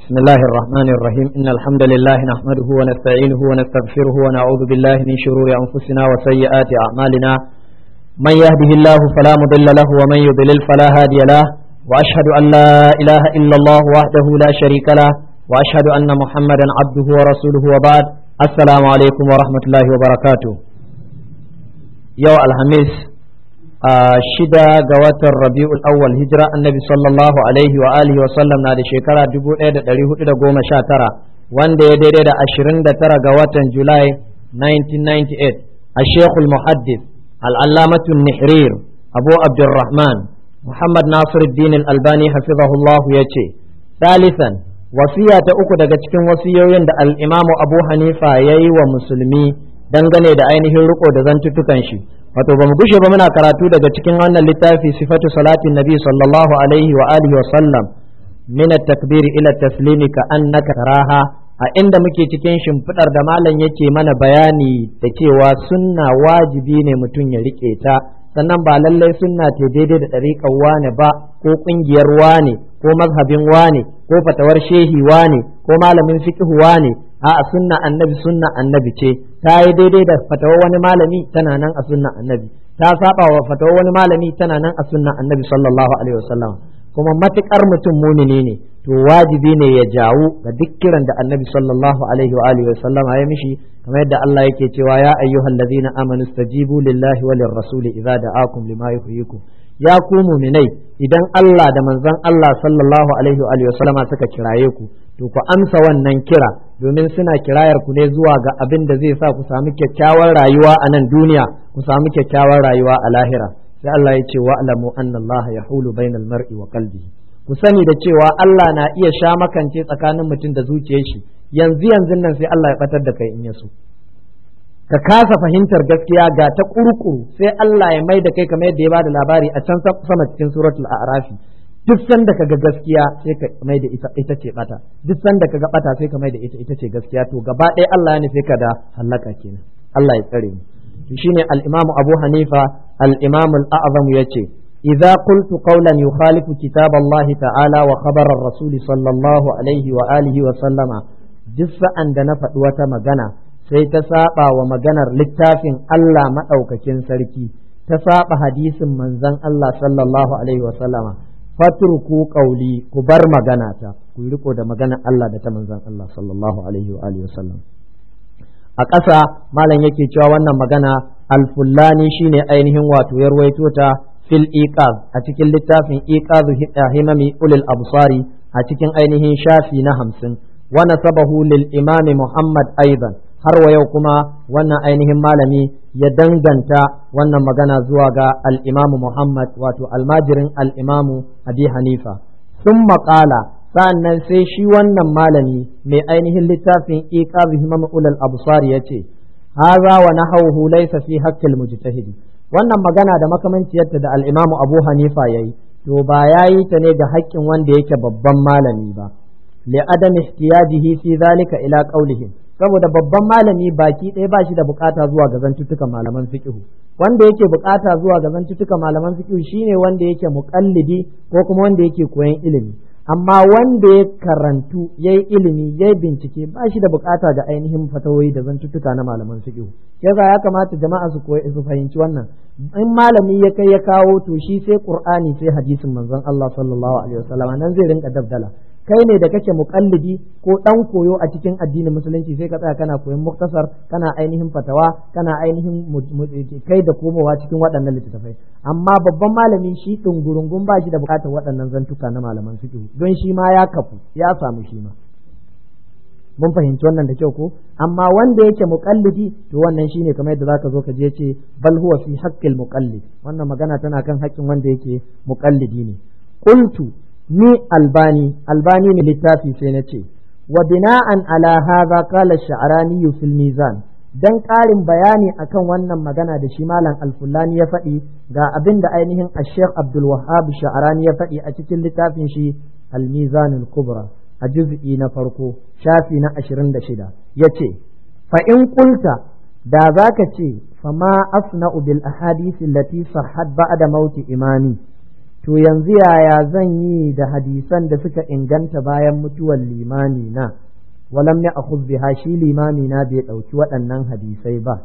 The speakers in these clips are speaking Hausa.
بسم الله الرحمن الرحيم إن الحمد لله نحمده ونستعينه ونستغفره ونعوذ بالله من شرور أنفسنا وسيئات أعمالنا من يهده الله فلا مضل له ومن يضلل فلا هادي له وأشهد أن لا إله إلا الله وحده لا شريك له وأشهد أن محمدا عبده ورسوله وبعد السلام عليكم ورحمة الله وبركاته يوم الخميس shida ga watan rabi'ul awwal hijira annabi sallallahu alaihi wa alihi wa sallam na da shekara 1419 wanda ya daidai da 29 ga watan julai 1998 a shekul muhaddis al'allamatu nihrir abu abdurrahman muhammad nasiruddin albani hafizahullahu ya ce salisan wasiya ta uku daga cikin wasiyoyin da al'imamu abu hanifa ya yi wa musulmi dangane da ainihin riko da zantuttukan shi wato ba mu gushe ba muna karatu daga cikin wannan littafi sifatu salatin nabi sallallahu alaihi wa alihi wa sallam min at-takbir ila taslimi ka annaka taraha a inda muke cikin shimfidar da malam yake mana bayani da cewa sunna wajibi ne mutum ya rike ta sannan ba lallai sunna ce daidai da ɗariƙar wane ba ko ƙungiyar wane ko mazhabin wane ko fatawar shehi wane ko malamin fiqh wane a'a sunna annabi sunna annabi ce ta yi daidai da fatawar wani malami tana nan a sunna annabi ta saba wa fatawar wani malami tana nan a sunna annabi sallallahu alaihi wasallam kuma matukar mutum mumini ne to wajibi ne ya jawo ga duk kiran da annabi sallallahu alaihi wa alihi wasallam ya mishi kamar yadda Allah yake cewa ya ayyuhal ladzina amanu stajibu lillahi walir rasuli idza da'akum lima yuhyikum ya ku muminai idan Allah da manzon Allah sallallahu alaihi wa alihi wasallama suka kiraye ku to ku amsa wannan kira domin suna kirayar ku ne zuwa ga abin da zai sa ku samu kyakkyawar rayuwa a nan duniya ku samu kyakkyawar rayuwa a lahira sai Allah ya ce wa'lamu anna Allah yahulu bainal mar'i wa qalbihi ku sani da cewa Allah na iya sha makance tsakanin mutum da zuciyar shi yanzu yanzu nan sai Allah ya batar da kai in ya so ka kasa fahimtar gaskiya ga ta kurkuru sai Allah ya mai da kai kamar yadda ya bada labari a can sama cikin suratul a'rafi duk sanda ka ga gaskiya sai ka mai da ita ita ce bata duk sanda ka ga bata sai ka mai da ita ita ce gaskiya to gaba ɗaya Allah ya nufi ka da halaka kenan Allah ya tsare mu to shine al-Imam Abu Hanifa al-Imam al-A'zam yace idza qultu qawlan yukhalifu kitab Allah ta'ala wa khabar ar-rasul sallallahu alaihi wa alihi wa sallama duk sa'an da na faɗi wata magana sai ta saba wa maganar littafin Allah maɗaukakin sarki ta saba hadisin manzon Allah sallallahu alaihi wa sallama fatruku qawli ku bar magana ta ku riko da maganar Allah da ta manzon Allah sallallahu alaihi wa alihi wa sallam a ƙasa malam yake cewa wannan magana alfullani shine ainihin wato ya ruwaito ta fil iqaz a cikin littafin iqazu himami ulil absari a cikin ainihin shafi na hamsin wa nasabahu lil imami muhammad aidan har wa yau kuma wannan ainihin malami ya danganta wannan magana zuwa ga al'imamu Muhammad wato almajirin al'imamu Abi Hanifa. Sun maƙala sa'an sai shi wannan malami mai ainihin littafin iqabi himam ulal absar ya ce, Haza wa nahawhu laysa fi haqqil mujtahidi. Wannan magana da makamanciyarta da al'imamu Abu Hanifa ya yi, to ba ya yi ta ne ga haƙƙin wanda yake babban malami ba. Li adam ihtiyajihi fi zalika ila qawlihim saboda babban malami baki ɗaya ba shi da bukata zuwa ga zantuttukan malaman fiqhu wanda yake bukata zuwa ga zantuttukan malaman fiqhu shine wanda yake muqallidi ko kuma wanda yake koyan ilimi amma wanda ya karantu yayi ilimi yayi bincike ba shi da bukata ga ainihin fatawoyi da zantuttuka na malaman fiqhu yasa ya kamata jama'a su koyi su fahimci wannan in malami ya kai ya kawo to shi sai qur'ani sai hadisin manzon Allah sallallahu alaihi wasallam nan zai rinka dabdala kai ne da kake muƙallidi ko ɗan koyo a cikin addinin musulunci sai ka tsaya kana koyon muktasar kana ainihin fatawa kana ainihin kai da komowa cikin waɗannan littattafai amma babban malami shi ɗungurungun ba shi da buƙatar waɗannan zantuka na malaman fiqh don shi ma ya kafu ya samu shi ma mun fahimci wannan da kyau ko amma wanda yake muƙallidi to wannan shine kamar yadda zaka zo ka je ce bal huwa fi haqqil muqallid wannan magana tana kan haƙƙin wanda yake muƙallidi ne qultu ni albani albani ne littafi sai na ce wa bina'an ala hadha qala sha'rani fil mizan dan ƙarin bayani akan wannan magana da shi malam alfulani ya faɗi ga abin da ainihin ash-sheikh abdul wahhab sha'rani ya faɗi a cikin littafin shi al-mizan al-kubra a juz'i na farko shafi na 26 yace fa in qulta da zaka ce fama asna'u bil ahadith allati sahhat ba'da mauti imami to yanzu yaya zan yi da hadisan da suka inganta bayan mutuwar limami na walam ya akhudh biha shi limami na bai ɗauki waɗannan hadisai ba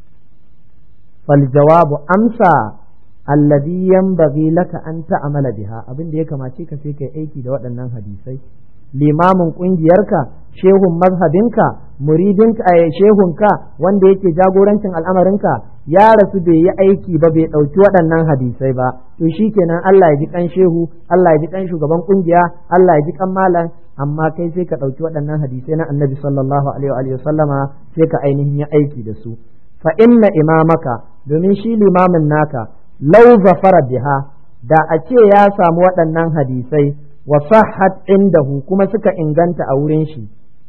fal jawabu amsa alladhi yanbaghi laka an ta'amala biha abin da ya kamace ka sai kai aiki da waɗannan hadisai limamin ƙungiyarka shehun mazhabinka muridinka a shehunka wanda yake jagorancin al'amarinka ya rasu bai yi aiki ba bai ɗauki waɗannan hadisai ba to kenan Allah ya ji kan shehu Allah ya ji kan shugaban ƙungiya Allah ya ji kan malam amma kai sai ka ɗauki waɗannan hadisai na annabi sallallahu alaihi wa sallama sai ka ainihin yi aiki da su fa inna imamaka domin shi limamin naka lau zafara biha da a ce ya samu waɗannan hadisai wa sahhat indahu kuma suka inganta a wurin shi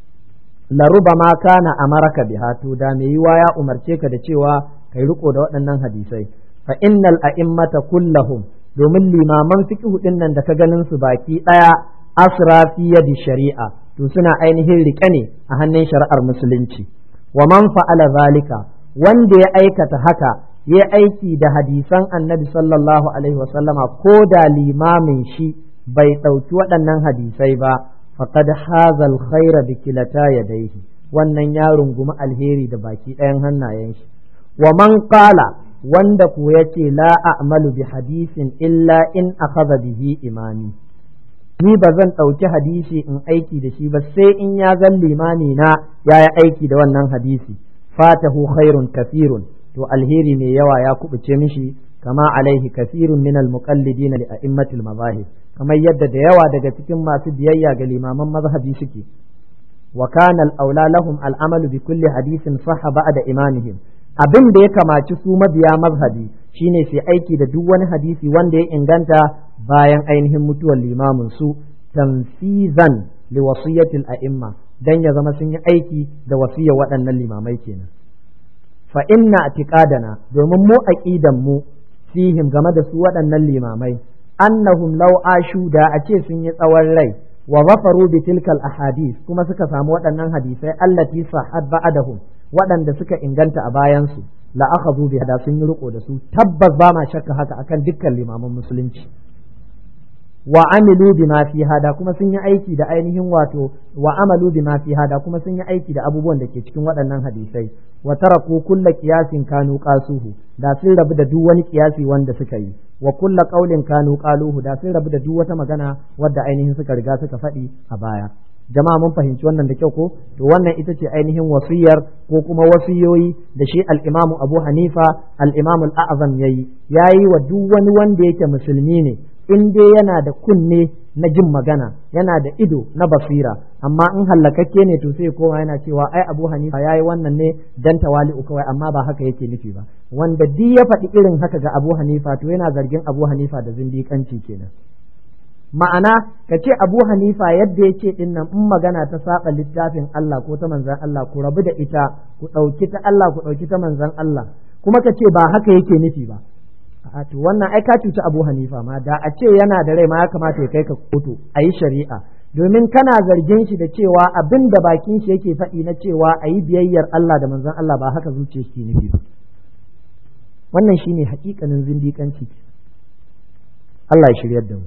la rubama kana amaraka biha to da mai yiwa ya umarce ka da cewa kai riko da waɗannan hadisai fa innal a'immata kullahum domin limaman fiqh din nan da ka ganin su baki daya asra fi yadi shari'a to suna ainihin rike ne a hannun shari'ar musulunci wa man fa'ala zalika wanda ya aikata haka ya aiki da hadisan annabi sallallahu alaihi wasallama ko da limamin shi bai ɗauki waɗannan hadisai ba faqad haza alkhaira bi kilata yadayhi wannan ya rungumi alheri da baki ɗayan hannayen shi wa man qala wanda ku yace la a'malu bi hadisin illa in akhadha bihi imani ni ba zan ɗauki hadisi in aiki da shi ba sai in ya zan limami na ya yi aiki da wannan hadisi fatahu khairun kafirun to alheri mai yawa ya kubuce mishi kama alaihi kasirun min almuqallidina li a'immatil mazahib kamar yadda da yawa daga cikin masu biyayya ga limaman mazhabi suke wa kana al-aula lahum al-amalu bi kulli hadisin sahha ba'da imamihim abin da ya kamaci su mabiya mazhabi shine sai aiki da duk wani hadisi wanda ya inganta bayan ainihin mutuwar limamin su tanfizan li wasiyatil a'imma dan ya zama sun yi aiki da wasiyar waɗannan limamai kenan fa inna atiqadana domin mu aqidan mu fihim game da su waɗannan limamai annahum law ashu da a ce sun yi tsawon rai wa zafaru bi tilkal ahadith kuma suka samu waɗannan hadisai allati sahhat ba'dahum waɗanda suka inganta a bayan su la akhadhu bi hada sun yi riko da su tabbas ba ma shakka haka akan dukkan limaman musulunci wa amilu bima fi hada kuma sun yi aiki da ainihin wato wa amalu bima fi hada kuma sun yi aiki da abubuwan da ke cikin waɗannan hadisai wa taraku kulla qiyasin kanu qasuhu da sun rabu da duk wani qiyasi wanda suka yi wa kulla qaulin kanu qaluhu da sun rabu da duk wata magana wadda ainihin suka riga suka faɗi a baya jama'a mun fahimci wannan da kyau ko to wannan ita ce ainihin wasiyar ko kuma wasiyoyi da shi al-Imam Abu Hanifa al-Imam al-A'zam yayi yayi wa duk wani wanda yake musulmi ne in dai yana da kunne na jin magana yana da ido na basira amma in hallakakke ne to sai kowa yana cewa ai Abu Hanifa yayi wannan ne dan tawali'u kawai amma ba haka yake nufi ba wanda duk ya faɗi irin haka ga Abu Hanifa to yana zargin Abu Hanifa da zindiƙanci kenan ma'ana ka ce Abu Hanifa yadda yake din nan in magana ta saba littafin Allah ko ta manzan Allah ku rabu da ita ku ɗauki ta Allah ku ɗauki ta manzan Allah kuma ka ce ba haka yake nufi ba a to wannan ai ka cuci Abu Hanifa ma da a ce yana da rai ma ya kamata ya kai ka kotu a yi shari'a domin kana zargin shi da cewa abin da bakin shi yake faɗi na cewa a yi biyayyar Allah da manzon Allah ba haka zuciya shi nufi ba wannan shine hakikanin zindiƙanci Allah ya shiryar da mu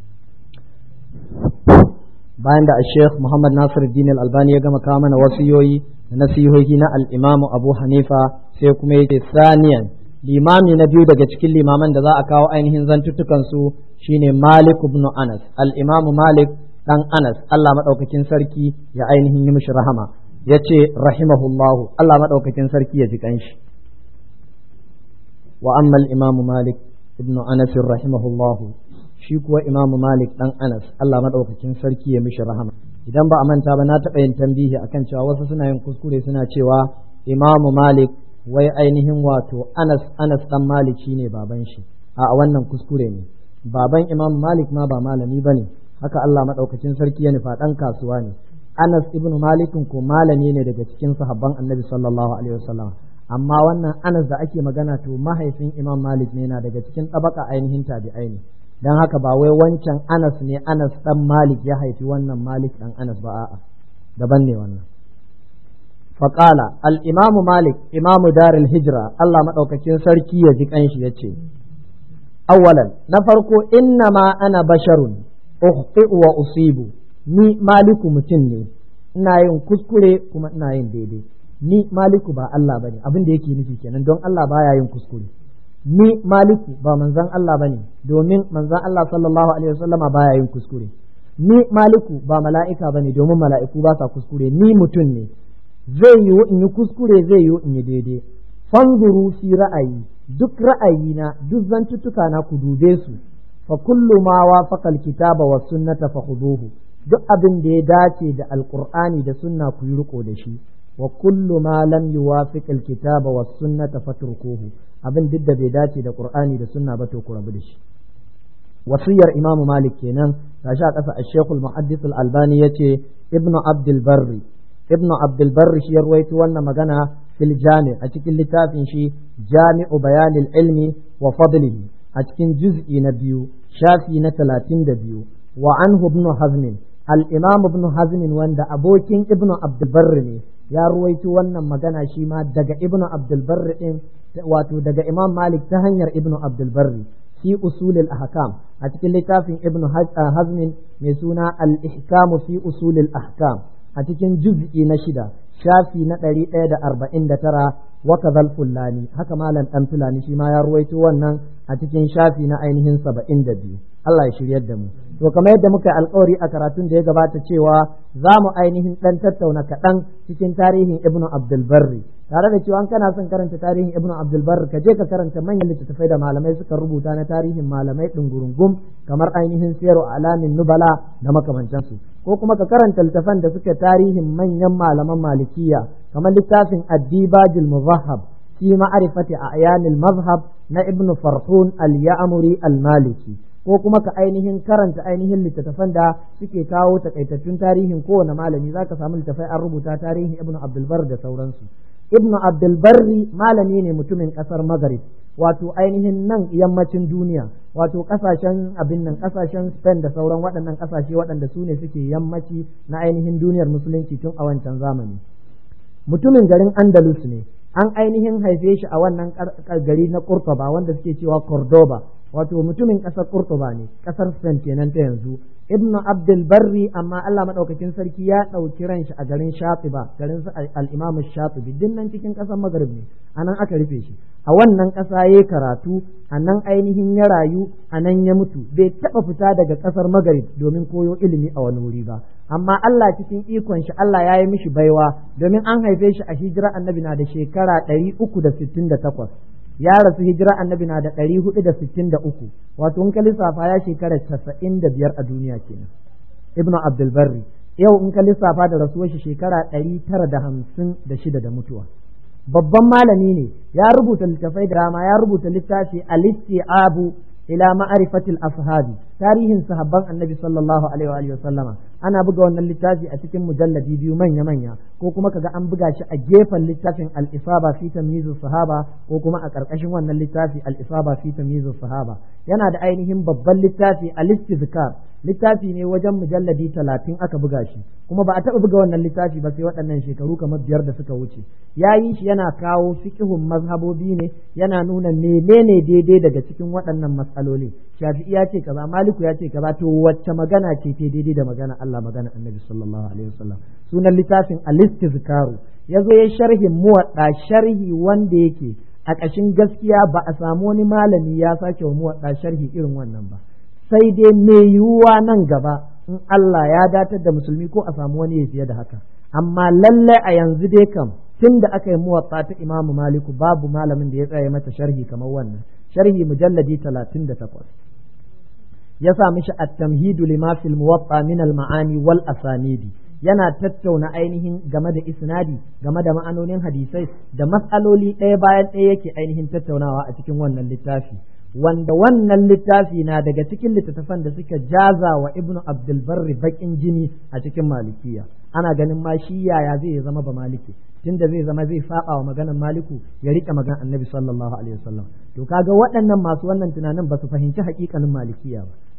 bayan da Sheikh Muhammad Nasir Din Al-Albani ya gama kawo mana wasiyoyi da nasihohi na al-Imam Abu Hanifa sai kuma yake saniyan limami na biyu daga cikin limaman da za a kawo ainihin zantuttukan su shine Malik ibn Anas al-Imam Malik dan Anas Allah madaukakin sarki ya ainihin yi mishi rahama yace rahimahullahu Allah madaukakin sarki ya ji kanshi wa amma al-Imam Malik ibn Anas rahimahullahu shi kuwa Imam Malik dan Anas Allah madaukakin sarki ya mishi rahama idan ba a manta ba na taɓa yin tambihi akan cewa wasu suna yin kuskure suna cewa Imam Malik wai ainihin wato Anas Anas dan Malik shine baban shi a wannan kuskure ne baban Imam Malik ma ba malami bane haka Allah madaukakin sarki ya nufa dan kasuwa ne Anas ibn Malik ko malami ne daga cikin sahabban Annabi sallallahu alaihi wasallam amma wannan Anas da ake magana to mahaifin Imam Malik ne na daga cikin tabaka ainihin tabi'ai ne dan haka ba wai wancan Anas ne Anas dan Malik ya haifi wannan Malik dan Anas ba a'a daban ne wannan فقال الإمام مالك إمام دار الهجرة الله مدوكاكين سركي يجيك أنش يتشي awwalan na farko inna ma ana basharun ukhti'u wa usibu ni maliku mutum ne ina yin kuskure kuma ina yin daidai ni maliku ba Allah bane abin da yake nufi kenan don Allah baya yin kuskure ni maliku ba manzon Allah bane domin manzon Allah sallallahu alaihi wasallama baya yin kuskure ni maliku ba mala'ika bane domin mala'iku ba sa kuskure ni mutum ne zai yiwu in yi kuskure zai yiwu in yi daidai fanzuru fi ra'ayi duk ra'ayina duk zantuttuka na ku dube su fa kullu ma wafaqa alkitaba was sunnata fa khuduhu duk abin da ya dace da alqur'ani da sunna ku yi riko da shi wa kullu ma lam yuwafiq alkitaba was sunnata fatrukuhu abin duk da bai dace da qur'ani da sunna ba to ku rabu da shi wasiyar imamu malik kenan gashi a ƙasa ash-shaykh al-muhaddith al-albani yace ibnu abdul barri ibnu abdul barri shi ya ruwaito wannan magana fil jami a cikin littafin shi jami'u bayanil ilmi wa fadlihi a cikin juz'i na biyu shafi na talatin da biyu wa anhu ibn hazm al-imam ibn hazm wanda abokin ibnu abdul barri ne ya ruwaito wannan magana shi ma daga ibnu abdul barri din wato daga imam malik ta hanyar ibnu abdul barri fi usulil ahkam a cikin littafin ibnu hazm mai suna al-ihkam fi usulil ahkam a cikin juz'i na shida shafi na ɗari ɗaya da arba'in da tara waka fulani haka malam ɗan fulani shi ma ya ruwaito wannan a cikin shafi na ainihin saba'in da biyu Allah ya shiryar da mu to kamar yadda muka alkawari a karatun da ya gabata cewa za mu ainihin ɗan tattauna kaɗan cikin tarihin ibnu abdul barri tare da cewa kana son karanta tarihin ibnu abdul barri ka je ka karanta manyan littattafai da malamai suka rubuta na tarihin malamai ɗungurungum kamar ainihin siyaru alamin nubala da makamantansu ko kuma ka karanta littafan da suke tarihin manyan malaman malikiya kamar littafin addibajil muzahab fi ma'rifati a'yanil mazhab na ibnu farhun al-ya'muri al-maliki ko kuma ka ainihin karanta ainihin littattafan da suke kawo takaitattun tarihin kowane malami zaka samu littafai an rubuta tarihin ibnu abdulbar da sauransu ibnu abdulbarri malami ne mutumin kasar maghrib wato ainihin nan yammacin duniya wato kasashen abin nan kasashen spain da sauran waɗannan kasashe waɗanda su ne suke yammaci na ainihin duniyar musulunci tun a wancan zamani mutumin garin andalus ne an ainihin haife shi a wannan gari na Kurtuba wanda suke cewa Cordoba wato mutumin ƙasar Kurtuba ne ƙasar Spain kenan ta yanzu Ibn Abdul Barri amma Allah madaukakin sarki ya ɗauki ran shi a garin Shatiba garin su al-Imam Shatibi din nan cikin ƙasar Maghrib ne anan aka rufe shi a wannan ƙasa yayi karatu a nan ainihin ya rayu a nan ya mutu bai taɓa fita daga ƙasar Maghrib domin koyo ilimi a wani wuri ba amma Allah cikin ikon shi Allah ya yi mishi baiwa domin an haife shi a hijira annabi na da shekara ɗari uku da sittin da takwas ya rasu hijira annabi na da ɗari hudu da sittin da uku wato in ka lissafa ya shekara casa'in da biyar a duniya kenan ibnu abdulbarri yau in ka lissafa da rasuwar shi shekara ɗari tara da hamsin da shida da mutuwa babban malami ne ya rubuta littafai da dama ya rubuta littafi al-isti'abu ila ma'arifatil ashabi tarihin sahabban annabi sallallahu alaihi wa sallama ana buga wannan littafi a cikin mujalladi biyu manya manya ko kuma kaga an buga shi a gefen littafin al-isaba fi tamyizus sahaba ko kuma a karkashin wannan littafi al-isaba fi tamyizus sahaba yana da ainihin babban littafi al-istizkar littafi ne wajen mujalladi talatin aka buga shi kuma ba a taɓa buga wannan littafi ba sai waɗannan shekaru kamar biyar da suka wuce ya yi shi yana kawo fiqhun mazhabobi ne yana nuna menene daidai daga cikin waɗannan matsaloli shafi'i ya ce kaza maliku ya ce kaza to wacce magana ce ta daidai da magana Allah magana annabi sallallahu alaihi wasallam sunan littafin al-istizkaru yazo ya sharhin muwadda sharhi wanda yake a ƙashin gaskiya ba a samu wani malami ya sake wa muwadda sharhi irin wannan ba sai dai mai yiwuwa nan gaba in Allah ya datar da musulmi ko a samu wani ya fiye da haka amma lalle a yanzu dai kam tun da aka yi muwatsa ta imamu maliku babu malamin da ya tsaye mata sharhi kamar wannan sharhi mujalladi talatin da takwas ya sa mishi at-tamhidu lima fil muwatta min al-ma'ani wal asanidi yana tattauna ainihin game da isnadi game da ma'anonin hadisai da matsaloli ɗaya bayan ɗaya yake ainihin tattaunawa a cikin wannan littafi wanda wannan littafi na daga cikin littattafan da suka jaza wa ibnu abdulbarri bakin jini a cikin malikiya ana ganin ma shi yaya zai zama ba maliki tunda zai zama zai saba wa maganar maliku ya rike maganar annabi sallallahu alaihi wasallam to kaga waɗannan masu wannan tunanin ba su fahimci haƙiƙanin malikiya ba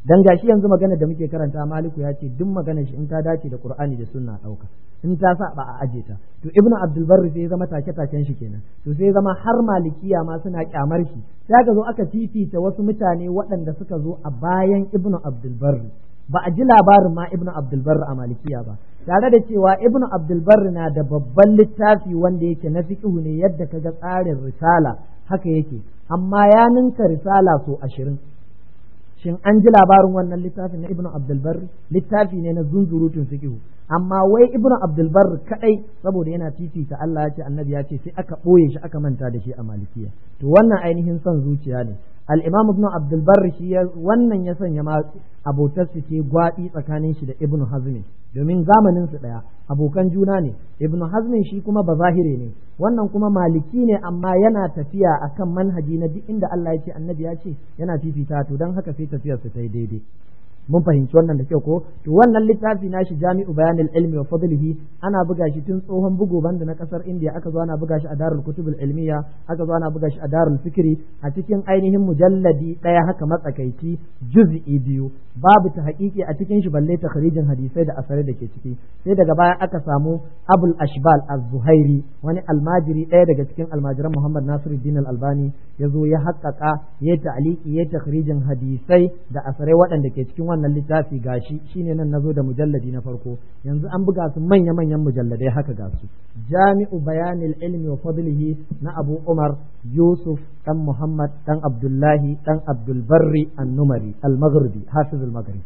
dan gashi yanzu magana da muke karanta maliku ya ce duk magana shi in ta dace da qur'ani da sunna dauka in ta saba a aje ta to ibnu abdul barri sai ya zama take taken shi kenan to sai ya zama har malikiya ma suna kyamar shi sai aka zo aka fifita wasu mutane waɗanda suka zo a bayan ibnu abdul barri ba a ji labarin ma ibnu abdul barri a malikiya ba tare da cewa ibnu abdul barri na da babban littafi wanda yake na fiqhu ne yadda kaga tsarin risala haka yake amma ya ninka risala so ashirin shin an ji labarin wannan littafin na ibnu abdulbarri littafi ne na zunzurutun fiqhu amma wai ibnu abdulbarri kadai saboda yana fifita Allah ya ce annabi ya ce sai aka boye shi aka manta da shi a malikiya to wannan ainihin son zuciya ne al-imam ibnu abdulbarri shi wannan ya sanya ma abotar su ce gwaɗi tsakanin shi da ibnu hazmi domin zamanin su daya abokan juna ne ibnu hazmin shi kuma bazahire ne wannan kuma maliki ne amma yana tafiya akan manhaji na duk inda Allah ya ce annabi ya ce yana fifita to dan haka sai tafiyar su ta yi daidai mun fahimci wannan da kyau ko to wannan littafi nashi jami'u bayanil ilmi wa fadlihi ana buga shi tun tsohon bugu banda na kasar India aka zo ana buga shi a Darul Kutubul Ilmiya aka zo ana buga shi a Darul Fikri a cikin ainihin mujalladi daya haka matsakaici juz'i biyu babu ta haƙiƙi a cikin shi balle takharijin hadisai da asarai da ke ciki sai daga baya aka samu Abul Ashbal Az-Zuhairi wani almajiri ɗaya daga cikin almajiran Muhammad Nasiruddin Al-Albani ya zo ya haƙƙaƙa ya ta'aliki ya takharijin hadisai da asarai waɗanda ke cikin wannan littafi gashi shine nan nazo da mujalladi na farko yanzu an buga su manya manyan mujalladai haka ga su jami'u bayanil ilmi wa fadlihi na Abu Umar Yusuf dan Muhammad dan Abdullahi dan Abdul Barri an-Numari al-Maghribi hafiz al-Maghrib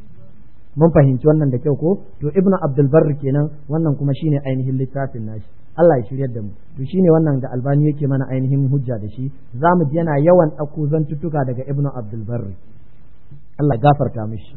mun fahimci wannan da kyau ko to Ibn Abdul Barri kenan wannan kuma shine ainihin littafin nashi Allah ya shiryar da mu to shine wannan da Albani yake mana ainihin hujja da shi zamu ji yana yawan ɗauko zantuttuka daga Ibn Abdul Barri Allah gafarta mishi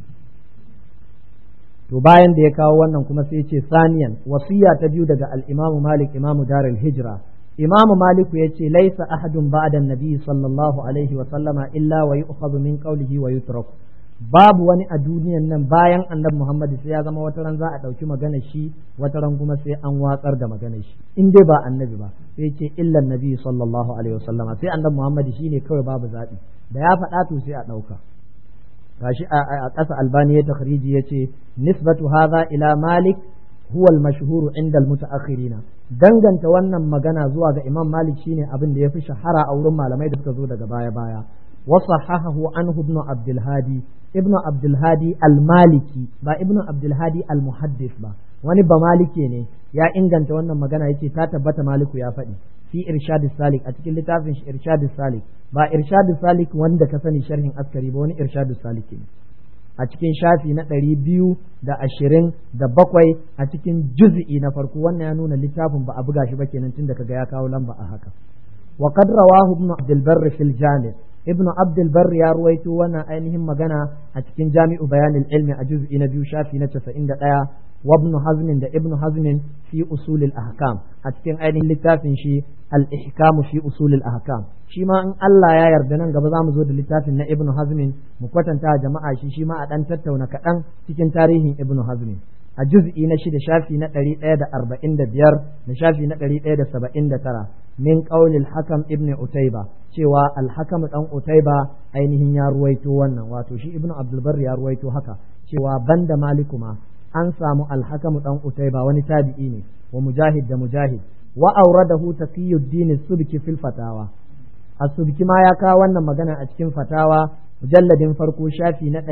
to bayan da ya kawo wannan kuma sai ce saniyan wasiya ta biyu daga al-Imam Malik Imam Darul Hijra Imam Malik ya ce laisa ahadun ba'da nabi sallallahu alaihi wa sallama illa wa yu'khadhu min qawlihi wa yutrak babu wani a duniyan nan bayan annabi Muhammad sai ya zama wata ran za a ɗauki magana shi wata ran kuma sai an watsar da magana shi in dai ba annabi ba sai ce illa nabi sallallahu alaihi wa sallama sai annabi Muhammad shine kawai babu zaɓi da ya faɗa to sai a ɗauka gashi a ƙasa albani ya takhriji ya ce nisbatu hadha ila malik huwa al-mashhur inda al-mutaakhirina danganta wannan magana zuwa ga imam malik shine abin da yafi shahara a wurin malamai da suka zo daga baya baya wa sahahahu anhu ibn abdul hadi ibn abdul hadi al-maliki ba ibn abdul hadi al-muhaddis ba wani ba malike ne ya inganta wannan magana yace ta tabbata maliku ya faɗi fi irshad salik a cikin littafin shi irshad salik ba irshad salik wanda ka sani sharhin askari ba wani irshad salik ne a cikin shafi na ɗari biyu da ashirin da bakwai a cikin juz'i na farko wannan ya nuna littafin ba a buga shi ba kenan tun da kaga ya kawo lamba a haka wa qad rawahu ibn abdul barr fil jami' ibn abdul barr ya ruwaito wannan ainihin magana a cikin jami'u bayanil ilmi a juz'i na biyu shafi na 91 وابن حزم ده ابن حزم في أصول الأحكام أتكين أين لتافن شي الإحكام في أصول الأحكام shi ma in Allah ya yarda nan gaba za mu zo da littafin na Ibn Hazmin mu kwatanta jama'a shi shi ma a dan tattauna kaɗan cikin tarihin Ibn Hazmin a juz'i na shida shafi na ɗari ɗaya da arba'in da biyar da shafi na ɗari ɗaya da saba'in da tara min ƙaulil hakam ibn Utaiba cewa alhakam ɗan Utaiba ainihin ya ruwaito wannan wato shi Ibn Abdulbar ya ruwaito haka cewa banda Maliku ma an samu alhakamu dan utaiba wani tabi'i ne wa mujahid da mujahid wa auradahu taqiyuddin subki fil fatawa as-subki ma ya kawo wannan magana a cikin fatawa mujalladin farko shafi na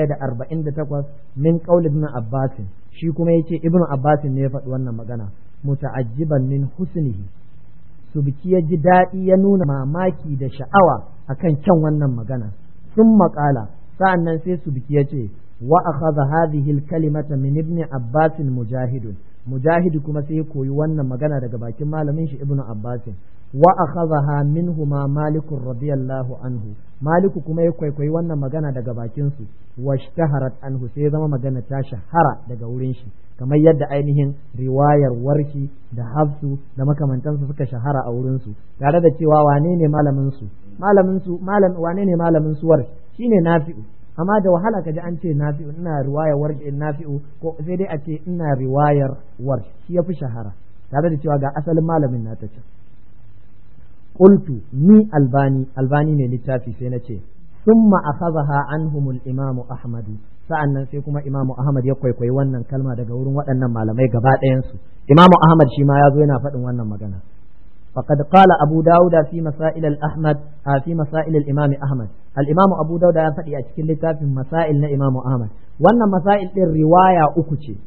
148 min qaul ibn abbas shi kuma yace ibn abbas ne ya faɗi wannan magana muta'ajjiban min husnihi subki ya ji daɗi ya nuna mamaki da sha'awa akan kyan wannan magana sun maƙala sa'an nan sai subki ya ce وأخذ هذه الكلمة من ابن عباس مجاهد مجاهد كما سيكوي وانا مغانا daga bakin malamin shi ibnu abbas wa akhadha minhuma malik radiyallahu anhu malik kuma ya kwaikwayi wannan magana daga bakin su washtaharat anhu sai zama magana ta shahara daga wurin shi kamar yadda ainihin riwayar warshi da hafsu da makamantansu suka shahara a wurin su tare da cewa wane ne malamin su malamin su malam wane ne malamin su warshi shine nafi'u amma da wahala kaji an ce nafi'u ina riwayar warshi nafi'u ko sai dai a ce ina riwayar warshi shi yafi shahara tare da cewa ga asalin malamin na ta ce qultu ni albani albani ne littafi sai na ce thumma akhadha anhum al-imam ahmad sa'annan sai kuma imamu ahmad ya kwaikwayi wannan kalma daga wurin waɗannan malamai gaba ɗayan su imamu ahmad shi ma ya zo yana faɗin wannan magana فقد قال أبو داود في مسائل الأحمد في مسائل الإمام أحمد الإمام أبو داود يفتي أشكال في مسائل الإمام أحمد وأن مسائل الرواية أكتشي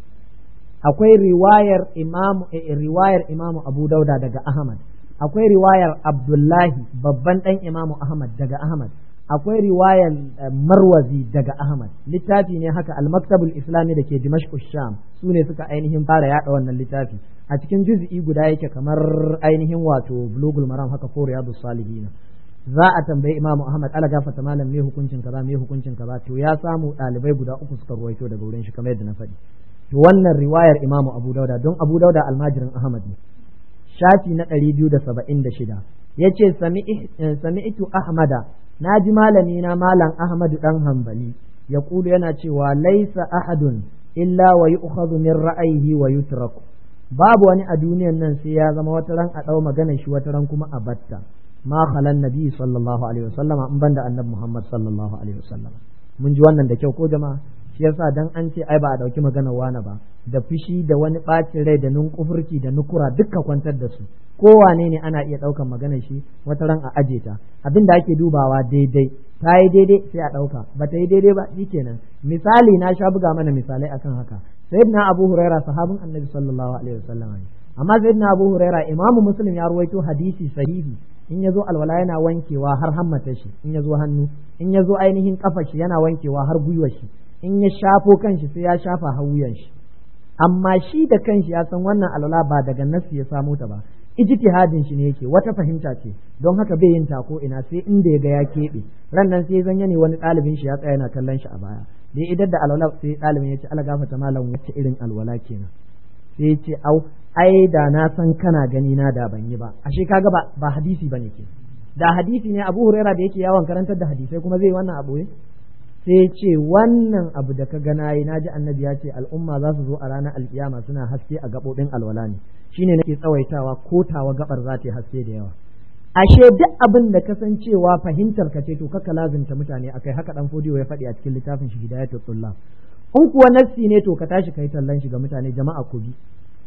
akwai riwayar imam riwayar imam Abu Dauda daga Ahmad akwai riwayar Abdullahi babban dan Imam Ahmad daga Ahmad akwai riwayar Marwazi daga Ahmad littafi ne haka al-Maktabul Islami da ke Dimashq Sham su ne suka ainihin fara yada wannan littafi a cikin juz'i guda yake kamar ainihin wato Bulugul Maram haka ko Riyadus Salihin za a tambayi Imam Ahmad ala gafata malam me hukuncin kaza me hukuncin kaza to ya samu ɗalibai guda uku suka ruwaito daga wurin shi kamar yadda na faɗi to wannan riwayar Imam Abu Dauda don Abu Dauda almajirin Ahmad ne shafi na ɗari biyu da saba'in da shida ya ce sami'tu Ahmada na ji malami na malam Ahmadu ɗan hambali ya kulu yana cewa laisa ahadun illa wa yu'khadhu min ra'ayihi wa yutraku babu wani a duniyan nan sai ya zama wata ran a ɗau magana shi wata ran kuma a batta ma khalan nabi sallallahu alaihi wasallama in banda annabi Muhammad sallallahu alaihi wasallama mun ji wannan da kyau ko jama'a shi yasa dan an ce ai ba a dauki maganar wani ba da fushi da wani bacin rai da nunkufurci da nukura dukka kwantar da su kowane ne ana iya daukan maganar shi wata ran a aje ta abin da ake dubawa daidai ta yi daidai sai a dauka ba ta yi daidai ba shikenan misali na sha buga mana misalai akan haka sayyidina abu huraira sahabin annabi sallallahu alaihi wasallam ne amma sayyidina abu huraira imamu muslim ya ruwaito hadisi sahihi in ya zo alwala yana wankewa har hammata shi in ya zo hannu in ya zo ainihin kafa shi yana wankewa har gwiwar shi in ya shafo kanshi sai ya shafa hawuyan shi amma shi da kanshi ya san wannan alwala ba daga nasi ya samo ta ba ijtihadin shi ne yake wata fahimta ce don haka bai yin tako ina sai inda ya ga ya keɓe ran nan sai zan ne wani ɗalibin shi ya tsaya yana kallon shi a baya da idan da alwala sai ɗalibin ya ce ala gafata malam wacce irin alwala kenan sai ya ce au ai da na san kana gani na da ban yi ba ashe kaga ba ba hadisi bane ke da hadisi ne Abu Huraira da yake yawon karantar da hadisai kuma zai wannan abu sai ce wannan abu da ka gana yi naji annabi ya ce al'umma za su zo a ranar alkiyama suna haske a gaɓoɓin alwala ne shine nake tsawaitawa ko tawa gabar za ta haske da yawa ashe duk abin da kasancewa fahimtar ka ce to kaka lazimta mutane akai haka dan fodiyo ya faɗi a cikin littafin shi hidayatul tullah in kuwa nassi ne to ka tashi kai tallan shi ga mutane jama'a ku bi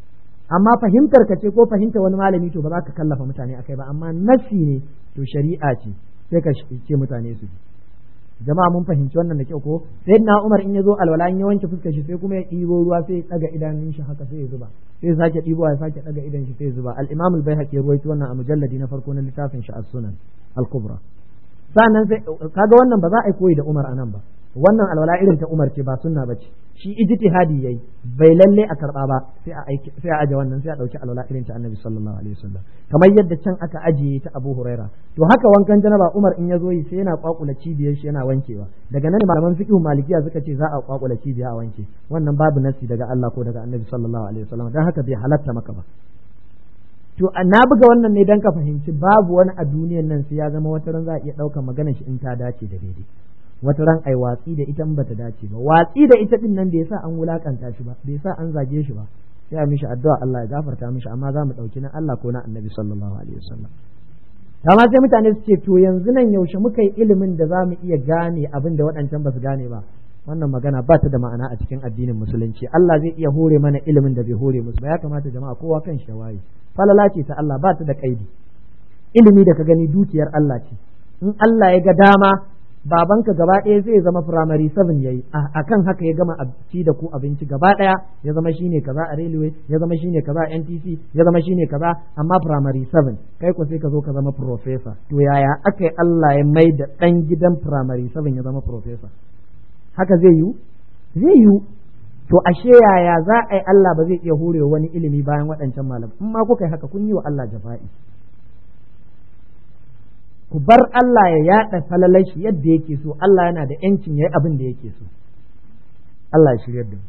amma fahimtar ka ce ko fahimta wani malami to ba za ka kallafa mutane akai ba amma nassi ne to shari'a ce sai ka ce mutane su bi jama'a mun fahimci wannan da kyau ko sai na Umar in ya zo alwala in ya wanke fuskar shi sai kuma ya ɗibo ruwa sai ya ɗaga idanun shi haka sai ya zuba sai ya sake ɗibo ya sake ɗaga idan shi sai ya zuba al-Imam al-Baihaqi ya ruwaito wannan a mujalladi na farko na littafin shi as-Sunan al-Kubra sannan sai kaga wannan ba za a yi koyi da Umar anan ba wannan alwala irin ta Umar ce ba sunna bace shi ijtihadi yayi bai lalle a karba ba sai a aiki sai a aje wannan sai a dauki alwala irin ta Annabi sallallahu alaihi wasallam kamar yadda can aka ajiye ta Abu Huraira to haka wankan janaba Umar in yazo yi sai yana kwakula cibiyar shi yana wankewa daga nan malaman fiqh malikiya suka ce za a kwakula cibiya a wanke wannan babu nasi daga Allah ko daga Annabi sallallahu alaihi wasallam dan haka bai halatta maka ba to na buga wannan ne dan ka fahimci babu wani a duniyan nan sai ya zama wata ran za a iya ɗaukar maganar shi in ta dace da daidai wata ran ai watsi da ita bata dace ba watsi da ita din nan bai sa an wulakanta shi ba bai sa an zage shi ba sai a mishi addu'a Allah ya gafarta mishi amma za mu ɗauki na Allah ko na Annabi sallallahu alaihi wasallam amma sai mutane su ce to yanzu nan yaushe muka yi ilimin da za mu iya gane abin da waɗancan ba su gane ba wannan magana ba ta da ma'ana a cikin addinin musulunci Allah zai iya hore mana ilimin da bai hore musu ba ya kamata jama'a kowa kan shi waye falala ce ta Allah ba ta da kaidi ilimi da ka gani dukiyar Allah ce in Allah ya ga dama babanka gaba ɗaya zai zama firamare 7 yayi akan haka ya gama ci da ku abinci gaba ɗaya ya zama shine kaza a railway ya zama shine kaza a NTC ya zama shine kaza amma firamare 7 kai ko sai ka zo ka zama professor to yaya aka yi Allah ya mai da ɗan gidan firamare 7 ya zama professor haka zai yiwu zai yiwu to ashe yaya za a yi Allah ba zai iya horewa wani ilimi bayan waɗancan malam in ma kuka yi haka kun yi wa Allah jafa'i ku bar Allah ya yaɗa falalai shi yadda yake so Allah yana da yancin yayi abin da yake so Allah ya shiryar da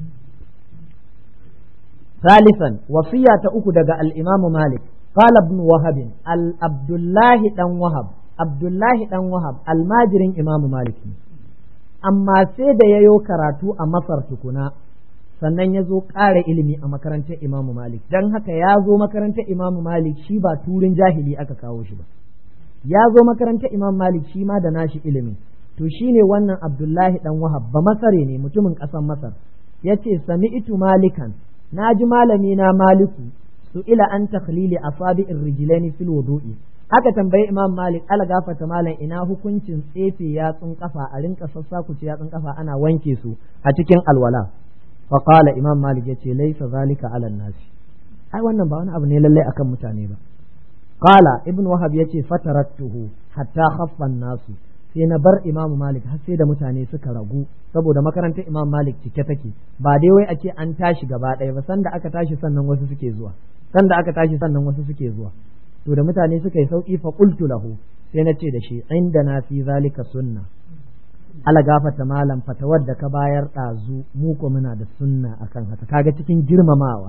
ثالثا وصية أكو دقى الإمام مالك قال ابن وهب عبد الله دن وهب عبد الله دن وهب الماجرين إمام مالك amma sai da ya yo karatu a Masar tukuna sannan ya zo ƙara ilimi a makarantar Imamu Malik don haka ya zo makarantar Imamu Malik shi ba turin jahili aka kawo shi ba ya zo makarantar Imam Malik shi ma da nashi ilimin to shine wannan abdullahi dan wahab ba masare ne mutumin ƙasar masar yace sami'tu malikan naji malami na maliku su ila an takhlili asabi'ir rijlaini fil wudu'i aka tambayi imam malik ala gafata malam ina hukuncin tsefe yatsun kafa a rinka sassakuce yatsun kafa ana wanke su a cikin alwala fa qala imam malik yace laysa zalika ala nasi ai wannan ba wani abu ne lallai akan mutane ba qala ibn wahab yace fatarattuhu hatta khaffa nasu sai na bar imam malik har sai da mutane suka ragu saboda makarantar imam malik cike take ba dai wai a ce an tashi gaba ɗaya ba sanda aka tashi sannan wasu suke zuwa sanda aka tashi sannan wasu suke zuwa to da mutane suka yi sauki fa qultu lahu sai na ce da shi inda na fi zalika sunna ala gafata malam fatawar da ka bayar ɗazu mu ko muna da sunna akan haka kaga cikin girmamawa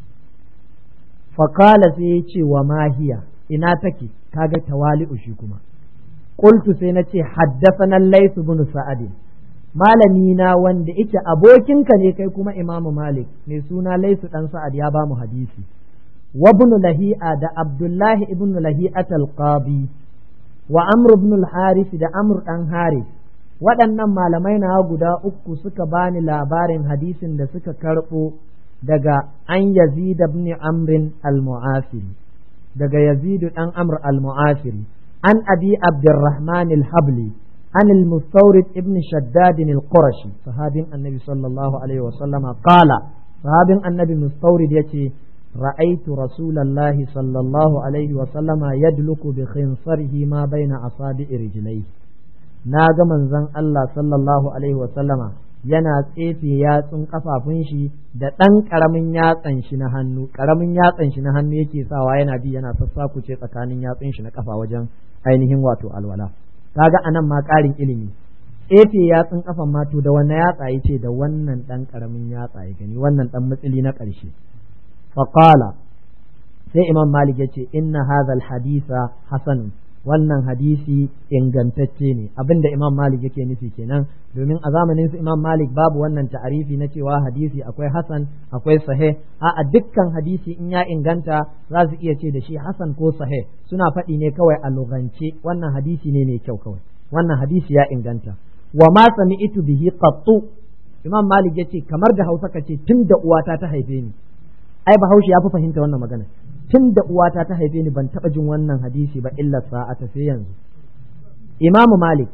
faqala sai ya ce wa mahiya ina take kaga tawali'u shi kuma qultu sai na ce haddathana layth ibn sa'ad malami na wanda yake abokinka ne kai kuma imamu malik mai suna layth dan sa'ad ya ba mu hadisi وابن لهيئة دا عبد الله ابن لهيئة القاضي وعمر بن الحارث دا عمر أن حارث waɗannan malamai na guda uku suka bani labarin hadisin da suka karɓo daga an yazid ibn amrin al-mu'afiri daga yazid dan amr al-mu'afiri an abi abdurrahman al-habli an al-mustawrid ibn shaddad al-qurashi sahabin annabi sallallahu alaihi wa sallama qala sahabin annabi mustawrid yace رأيت رسول الله صلى الله عليه وسلم يدلك بخنصره ما بين أصابع رجليه ناغا منزن الله صلى الله عليه وسلم yana tsefe yatsun kafafun shi da ɗan ƙaramin yatsan shi na hannu ƙaramin yatsan shi na hannu yake sawa yana bi yana sassakuce tsakanin yatsun shi na kafa wajen ainihin wato alwala kaga anan ma ƙarin ilimi tsefe yatsun kafan ma to da wannan yatsa yace da wannan ɗan ƙaramin yatsa ya gani wannan ɗan matsili na ƙarshe faƙala sai imam malik ya ce inna hadha hadisa hasan wannan hadisi ingantacce ne abinda imam malik yake nufi kenan domin a zamanin su imam malik babu wannan ta'arifi na cewa hadisi akwai hasan akwai sahih a dukkan hadisi in ya inganta za su iya ce da shi hasan ko sahih suna faɗi ne kawai a lugance wannan hadisi ne mai kyau kawai wannan hadisi ya inganta wa ma sami'tu bihi qattu imam malik yace kamar da hausa kace tun da uwata ta haife ni ai bahaushe ya fi fahimta wannan magana tun da uwata ta haife ni ban taɓa jin wannan hadisi ba illa sa'ata sai yanzu imam malik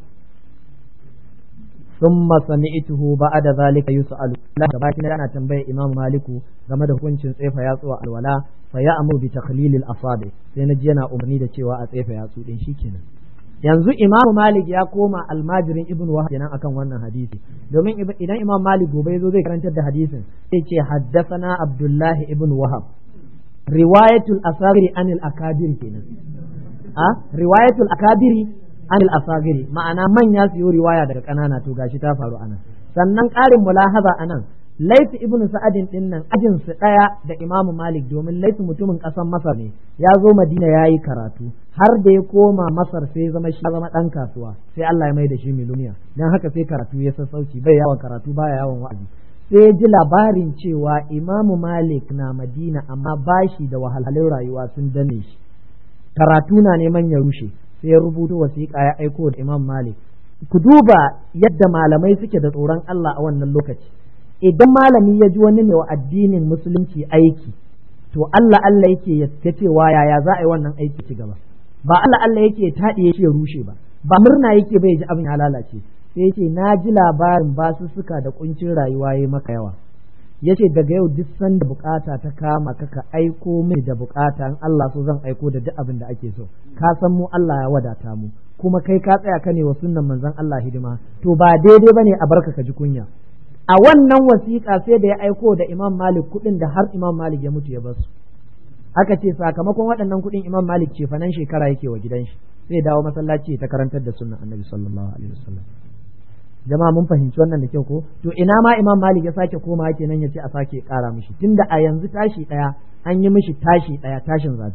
thumma sami'tuhu ba'da zalika yus'alu la gabatin ana tambayar imam maliku game da hukuncin tsefa yatsu a alwala fa ya'muru bi takhlil al-asabi sai na ji yana umarni da cewa a tsefa yatsu din shikenan yanzu imam malik ya koma almajirin ibn wahab kenan akan wannan hadisi domin idan imam malik gobe zo zai karantar da hadisin sai ce haddathana abdullah ibn wahab riwayatul asagiri anil akabir kenan a riwayatul akabiri anil asagiri ma'ana manya su yi riwaya daga kanana to gashi ta faru anan sannan ƙarin mulahaza anan Laifi ibnu Sa'adin din nan ajin su daya da Imam Malik domin Laifi mutumin ƙasar Masar ne ya zo Madina yayi karatu har da ya koma Masar sai zama shi zama dan kasuwa sai Allah ya mai da shi miluniya dan haka sai karatu ya sassauci bai yawan karatu baya yawan wa'azi sai ji labarin cewa Imam Malik na Madina amma bashi da wahalhalun rayuwa sun dane shi karatu na neman ya rushe sai ya rubuto wasiƙa ya aiko da Imam Malik ku duba yadda malamai suke da tsoron Allah a wannan lokaci idan malami ya ji wani ne wa addinin musulunci aiki to Allah Allah yake ya cewa yaya za a yi wannan aiki ci gaba ba Allah Allah yake taɗe yake rushe ba ba murna yake bai ji abin ya lalace sai yake na ji labarin basussuka da kuncin rayuwa yayi maka yawa yace daga yau duk sanda bukata ta kama ka ka aiko mini da bukata in Allah so zan aiko da duk abin da ake so ka san mu Allah ya wadata mu kuma kai ka tsaya ka ne wa sunnan manzon Allah hidima to ba daidai bane a barka ka ji kunya a wannan wasiƙa sai da ya aiko da Imam Malik kuɗin da har Imam Malik ya mutu ya basu aka ce sakamakon waɗannan kuɗin Imam Malik ce fanan shekara yake wa gidan shi sai dawo masallaci ta karantar da sunnan Annabi sallallahu alaihi wasallam jama'a mun fahimci wannan da kyau ko to ina ma Imam Malik ya sake koma kenan ya ce a sake ƙara mishi tunda a yanzu tashi ɗaya an yi mishi tashi ɗaya tashin zafi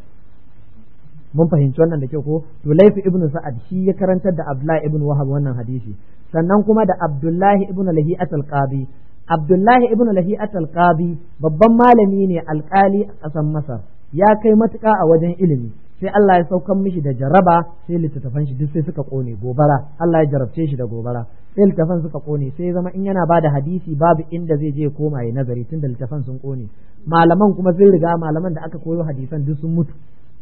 mun fahimci wannan da kyau ko to laifi ibn sa'ad shi ya karantar da Abdullahi ibn Wahab wannan hadisi sannan kuma da Abdullahi ibn Lahi'at al-Qadi Abdullahi ibn Lahi'at al-Qadi babban malami ne alkali a ƙasar Masar ya kai matuƙa a wajen ilimi sai Allah ya saukan mishi da jaraba sai littattafan shi duk sai suka kone gobara Allah ya jarabce shi da gobara sai littattafan suka kone sai zama in yana bada hadisi babu inda zai je koma ya nazari tun da littattafan sun kone malaman kuma sun riga malaman da aka koyo hadisan duk sun mutu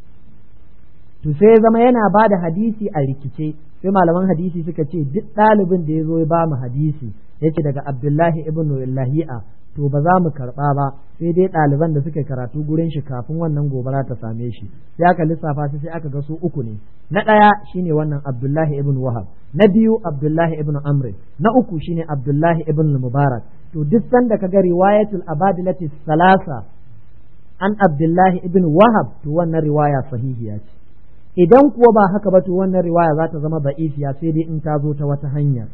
to sai zama yana bada hadisi a rikice sai malaman hadisi suka ce duk ɗalibin da ya zo ya ba mu hadisi yace daga Abdullahi ibn Lahi'a to ba za mu karɓa ba sai dai ɗaliban da suka karatu gurin shi kafin wannan gobara ta same shi sai aka lissafa su sai aka ga su uku ne na ɗaya shine wannan Abdullahi ibn Wahab na biyu Abdullahi ibn Amr na uku shine Abdullahi ibn Mubarak to duk sanda ka ga riwayatul abadilati salasa an Abdullahi ibn Wahab to wannan riwaya sahihiya ce idan kuwa ba haka ba to wannan riwaya za ta zama ba'ifiya sai dai in ta zo ta wata hanyar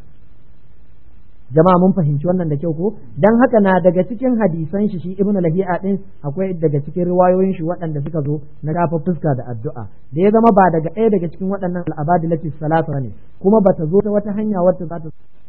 jama'a mun fahimci wannan da kyau ko dan haka na daga cikin hadisan shi shi ibnu lahi'a din akwai daga cikin riwayoyin shi waɗanda suka zo na gafa fuska da addu'a da ya zama ba daga ɗaya daga cikin waɗannan al'abadilati salasa ne kuma bata zo ta wata hanya wacce za ta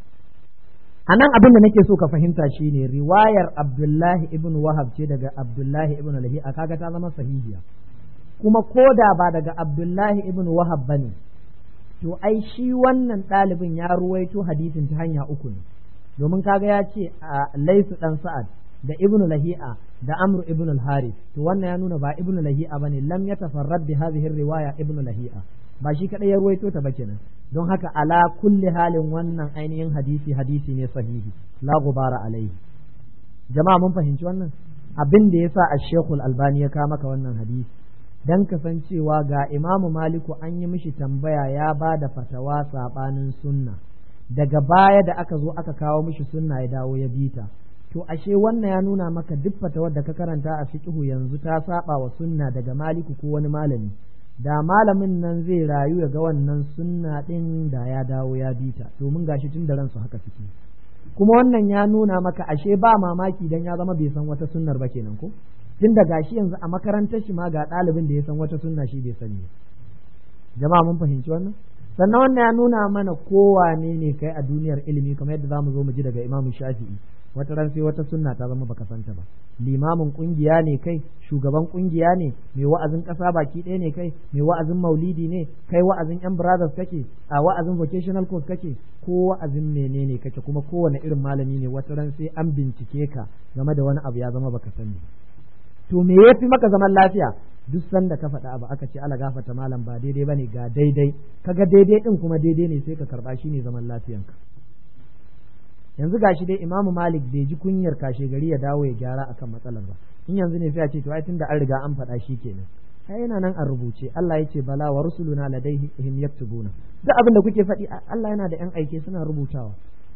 a nan abin da nake so ka fahimta shine riwayar abdullahi ibn wahab ce daga abdullahi ibn lahi'a kaga ta zama sahihiya kuma koda ba daga abdullahi ibn wahab bane to ai shi wannan ɗalibin ya ruwaito hadisin ta hanya uku ne domin kaga ya ce a laisu dan sa'ad da ibnu lahi'a da amru ibnu al-harith to wannan ya nuna ba ibnu lahi'a bane lam yatafarrad bi hadhihi riwaya ibnu lahi'a ba shi kadai ya ruwaito ta ba kenan don haka ala kulli halin wannan ainihin hadisi hadisi ne sahihi la gubara alaihi jama'a mun fahimci wannan abin da yasa ash-shaykhul albani ya kawo maka wannan hadisi dan kasancewa ga imamu maliku an yi mishi tambaya ya ba da fatawa sabanin sunna daga baya da aka zo aka kawo mishi sunna ya dawo ya bita to ashe wannan ya nuna maka duk fatawar da ka karanta a fiqhu yanzu ta saba wa sunna daga maliku ko wani malami da malamin nan zai rayu ya ga wannan sunna din da ya dawo ya bita domin gashi tun da ransu haka suke kuma wannan ya nuna maka ashe ba mamaki dan ya zama bai san wata sunnar ba kenan ko tun da gashi yanzu a makarantar shi ma ga ɗalibin da ya san wata sunna shi bai sani jama'a mun fahimci wannan sannan wannan ya nuna mana kowane ne kai a duniyar ilimi kamar yadda zamu zo mu ji daga imamu shafi'i wata ran sai wata sunna ta zama baka santa ba limamin kungiya ne kai shugaban kungiya ne mai wa'azin kasa baki ɗaya ne kai mai wa'azin maulidi ne kai wa'azin yan brothers kake a wa'azin vocational course kake ko wa'azin menene kake kuma kowane irin malami ne wata ran sai an bincike ka game da wani abu ya zama baka sani to me yafi maka zaman lafiya duk sanda ka faɗa abu aka ce ala gafata malam ba daidai bane ga daidai kaga daidai din kuma daidai ne sai ka karba shi ne zaman lafiyanka yanzu gashi dai imamu malik bai ji kunyar kashe gari ya dawo ya gyara akan matsalar ba in yanzu ne sai a ce to ai tunda an riga an faɗa shi kenan ai yana nan a rubuce Allah ya ce bala wa rusuluna ladaihim yaktubuna duk abin da kuke faɗi Allah yana da yan aike suna rubutawa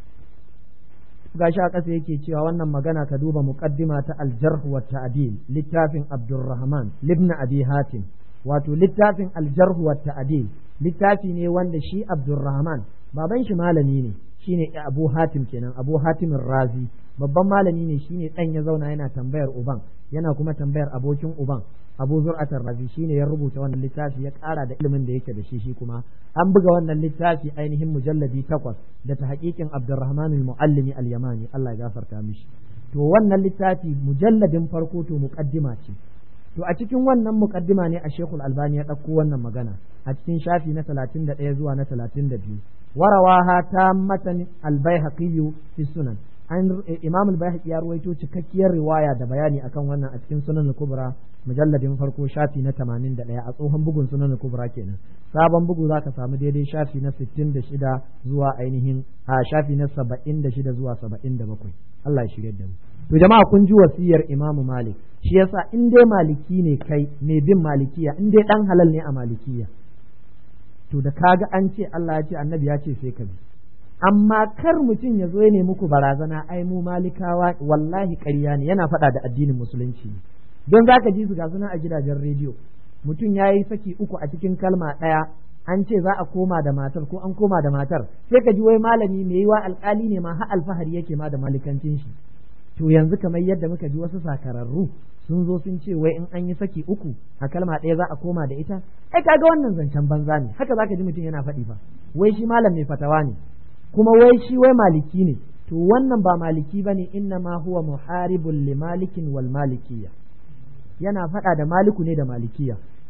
gashi a ƙasa yake cewa wannan magana ka duba muqaddima ta al-jarh wa ta'dil littafin Abdurrahman ibn Abi Hatim wato littafin al-jarh wa ta'dil littafi ne wanda shi Abdurrahman baban shi malami ne shine Abu Hatim kenan Abu Hatim Razi babban malami ne shine dan ya zauna yana tambayar uban yana kuma tambayar abokin uban Abu Zur'atar Razi shine ya rubuta wannan littafi ya ƙara da ilimin da yake da shi shi kuma an buga wannan littafi ainihin mujalladi takwas da ta haƙiƙin Abdurrahman al-Muallimi al-Yamani Allah ya gafarta mishi to wannan littafi mujalladin farko to muqaddima ce to a cikin wannan muqaddima ne a Sheikhul Albani ya ɗauko wannan magana a cikin shafi na 31 zuwa na 32 warawaha ta matan al-Baihaqi fi sunan an Imam al-Baihaqi ya ruwaito cikakkiyar riwaya da bayani akan wannan a cikin sunan al-Kubra mujalladin farko shafi na 81 a tsohon bugun sunan al-Kubra kenan sabon bugu zaka samu daidai shafi na 66 zuwa ainihin a shafi na 76 zuwa 77 Allah ya shirye da mu to jama'a kun ji wasiyar Imam Malik shi yasa in dai maliki ne kai mai bin malikiya in dai dan halal ne a malikiya to da kaga an ce Allah ya ce annabi ya ce sai ka bi amma kar mutum ya zo ya nemi ku barazana ai mu malikawa wallahi ƙarya ne yana faɗa da addinin musulunci don za ka ji su ga suna a gidajen rediyo mutum ya yi saki uku a cikin kalma ɗaya an ce za a koma da matar ko an koma da matar sai ka ji wai malami mai yiwa alƙali ne ma har alfahari yake ma da malikancin shi to yanzu kamar yadda muka ji wasu sakararru sun zo sun ce wai in an yi saki uku a kalma ɗaya za a koma da ita ai kaga wannan zancen banza ne haka zaka ji mutum yana faɗi ba wai shi malam mai fatawa ne kuma wai shi wai maliki ne to wannan ba maliki bane inna ma huwa muharibun li malikin wal malikiyya yana faɗa da maliku ne da malikiya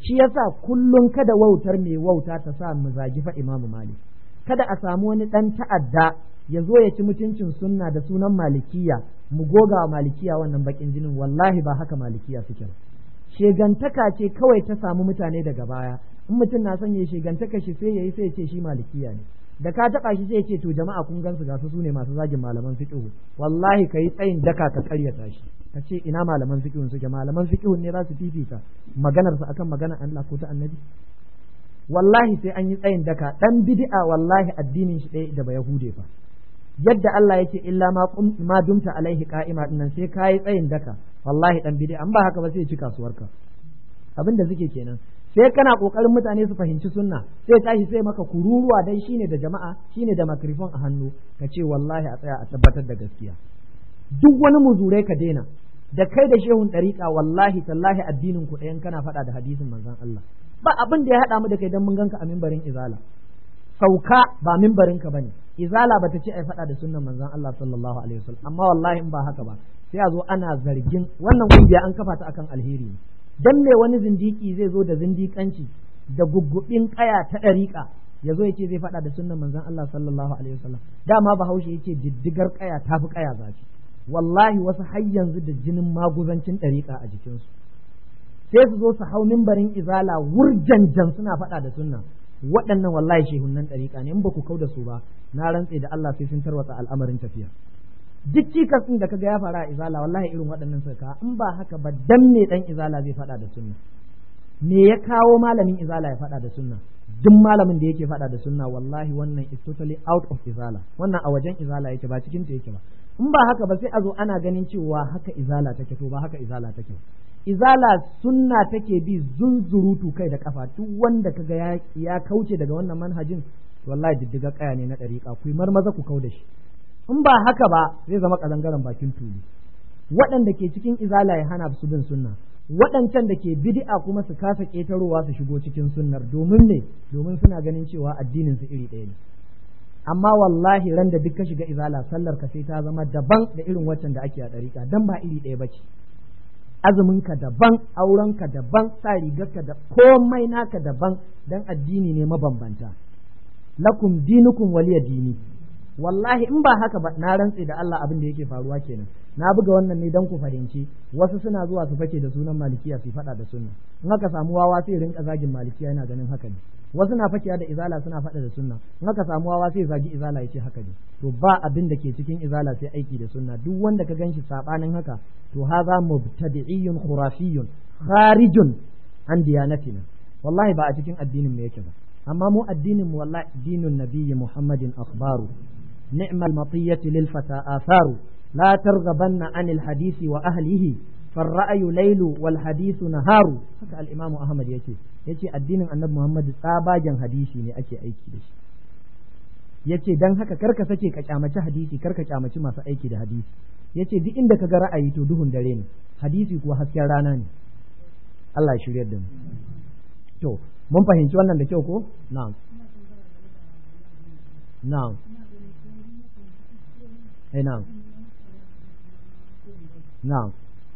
shi yasa kullum kada wautar mai wauta ta sa mu zagi fa imamu malik kada a samu wani ɗan ta'adda ya zo ya ci mutuncin sunna da sunan malikiya mu goga wa malikiya wannan bakin jinin wallahi ba haka malikiya suke ba shegantaka ce kawai ta samu mutane daga baya in mutum na son ya shegantaka shi sai yayi sai ya ce shi malikiya ne da ka taba shi sai ya ce to jama'a kun gansu ga su ne masu zagin malaman fiqh wallahi kai tsayin daka ka karyata shi ka ce ina malaman fiqh suke malaman fiqh ne za su fifita maganar su akan maganar Allah ko ta annabi wallahi sai an yi tsayin daka dan bid'a wallahi addinin shi ɗaya da ba yahude fa yadda Allah yake illa ma ma dumta alaihi qa'ima dinnan sai kai tsayin daka wallahi dan bid'a an ba haka ba sai ya ci kasuwarka abinda suke kenan sai kana kokarin mutane su fahimci sunna sai tashi sai maka kururuwa dai shine da jama'a shine da makrifon a hannu ka ce wallahi a tsaya a tabbatar da gaskiya duk wani muzurai ka daina da kai da shehun ɗariƙa wallahi tallahi addinin ku ɗayan kana faɗa da hadisin manzon Allah ba abin da ya haɗa mu da kai dan mun ganka a mimbarin izala sauka ba mimbarin ka bane izala bata ce ai faɗa da sunnan manzon Allah sallallahu alaihi wasallam amma wallahi in ba haka ba sai a zo ana zargin wannan kungiya an kafa ta akan alheri ne dan me wani zindiki zai zo da zindikanci da guggubin kaya ta ɗariƙa ya zo ya ce zai faɗa da sunnan manzon Allah sallallahu alaihi wasallam dama bahaushe ya ce diddigar kaya tafi kaya zafi wallahi wasu har yanzu da jinin maguzancin ɗariƙa a jikinsu sai su zo su hau mimbarin izala wurjanjan suna faɗa da sunna waɗannan wallahi shehunan ɗariƙa ne in ba ku kau da su ba na rantse da Allah sai sun tarwatsa al'amarin tafiya duk cikas ɗin da kaga ya fara a izala wallahi irin waɗannan suka in ba haka ba dan me dan izala zai faɗa da sunna me ya kawo malamin izala ya faɗa da sunna duk malamin da yake faɗa da sunna wallahi wannan is totally out of izala wannan a wajen izala yake ba cikin ta yake ba in ba haka ba sai a zo ana ganin cewa haka izala take to ba haka izala take izala sunna take bi zunzurutu kai da kafa duk wanda kaga ya, ya kauce daga wannan manhajin wallahi diddiga kaya ne na dariƙa ku marmaza ku kau da shi in ba haka ba zai zama kazangaren bakin tuli waɗanda ke cikin izala ya hana su bin sunna waɗancan da ke bid'a kuma su kasa ƙetarowa su shigo cikin sunnar domin ne domin suna ganin cewa addinin su iri ɗaya ne amma wallahi ran da duk ka shiga izala sallar ka sai ta zama daban da irin waccan da ake a ɗariƙa dan ba iri ɗaya bace azumin ka daban auren ka daban sa rigar ka da komai naka daban dan addini ne mabambanta lakum dinukum waliya dini wallahi in ba haka ba na rantse da Allah abin da yake faruwa kenan na buga wannan ne dan ku fahimci wasu suna zuwa su fake da sunan malikiya su faɗa da sunna in aka samu wawa sai rinka zagin malikiya yana ganin haka ne wasu na fakiya da izala suna faɗa da sunna in aka samu wawa sai zagi izala ya ce haka ne to ba abin da ke cikin izala sai aiki da sunna duk wanda ka ganshi sabanin haka to haza mubtadi'iyyun khurafiyyun kharijun an diyanatina wallahi ba a cikin addinin mu yake ba amma mu addinin mu wallahi dinun nabiyyi muhammadin akhbaru ni'mal matiyati lil fata atharu la targhabanna anil hadisi wa ahlihi فالرأي ليل والحديث نهار haka al-Imam Ahmad yace yace addinin Annabi Muhammad tsabagen hadisi ne ake aiki da shi yace dan haka karka sake ka kyamaci hadisi karka kyamaci masu aiki da hadisi yace duk inda ka ga ra'ayi to duhun dare ne hadisi kuwa hasken rana ne Allah ya shiryar da mu to mun fahimci wannan da kyau ko na'am na'am eh na'am na'am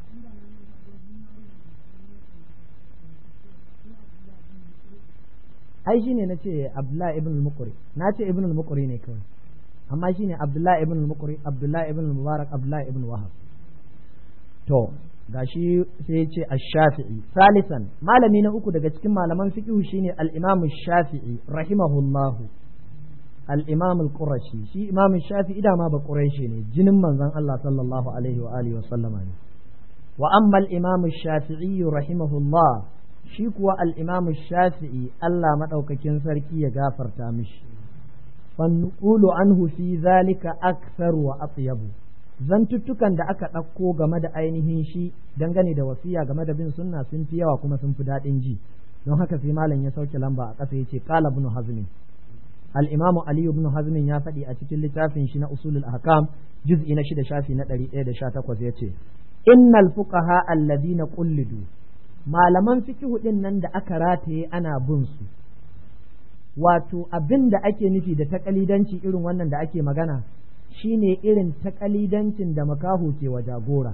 ai shine na ce Abdullahi ibn al-Muqri na ce ibn al-Muqri ne kawai amma shine Abdullahi ibn al-Muqri Abdullahi ibn al-Mubarak Abdullahi ibn Wahab to gashi sai ya ce ash-Shafi'i salisan malami na uku daga cikin malaman fiqh shine al-Imam shafii rahimahullah al-Imam al-Qurashi shi Imam shafii da ma ba Quraishi ne jinin manzon Allah sallallahu alaihi wa alihi wa sallama ne wa amma al-Imam shafii rahimahullah shi kuwa al'imamu shafi'i Allah maɗaukakin sarki ya gafarta mishi, fannuƙulu an fi zalika aksar wa atyabu zantuttukan da aka ɗauko game da ainihin shi dangane da wasiya game da bin sunna sun fi yawa kuma sun fi daɗin ji don haka sai malam ya sauke lamba a ƙasa ya ce ƙala ibn hazmin al-imamu ali ibn hazmin ya faɗi a cikin littafin shi na usulul ahkam juz'i na shida shafi na ɗari ɗaya da sha takwas ya ce innal fuqaha alladhina qullidu malaman fikihu ɗin nan da aka rataye ana bin su wato abin da ake nufi da takalidanci irin wannan da ake magana shine irin takalidancin da makaho ke wa jagora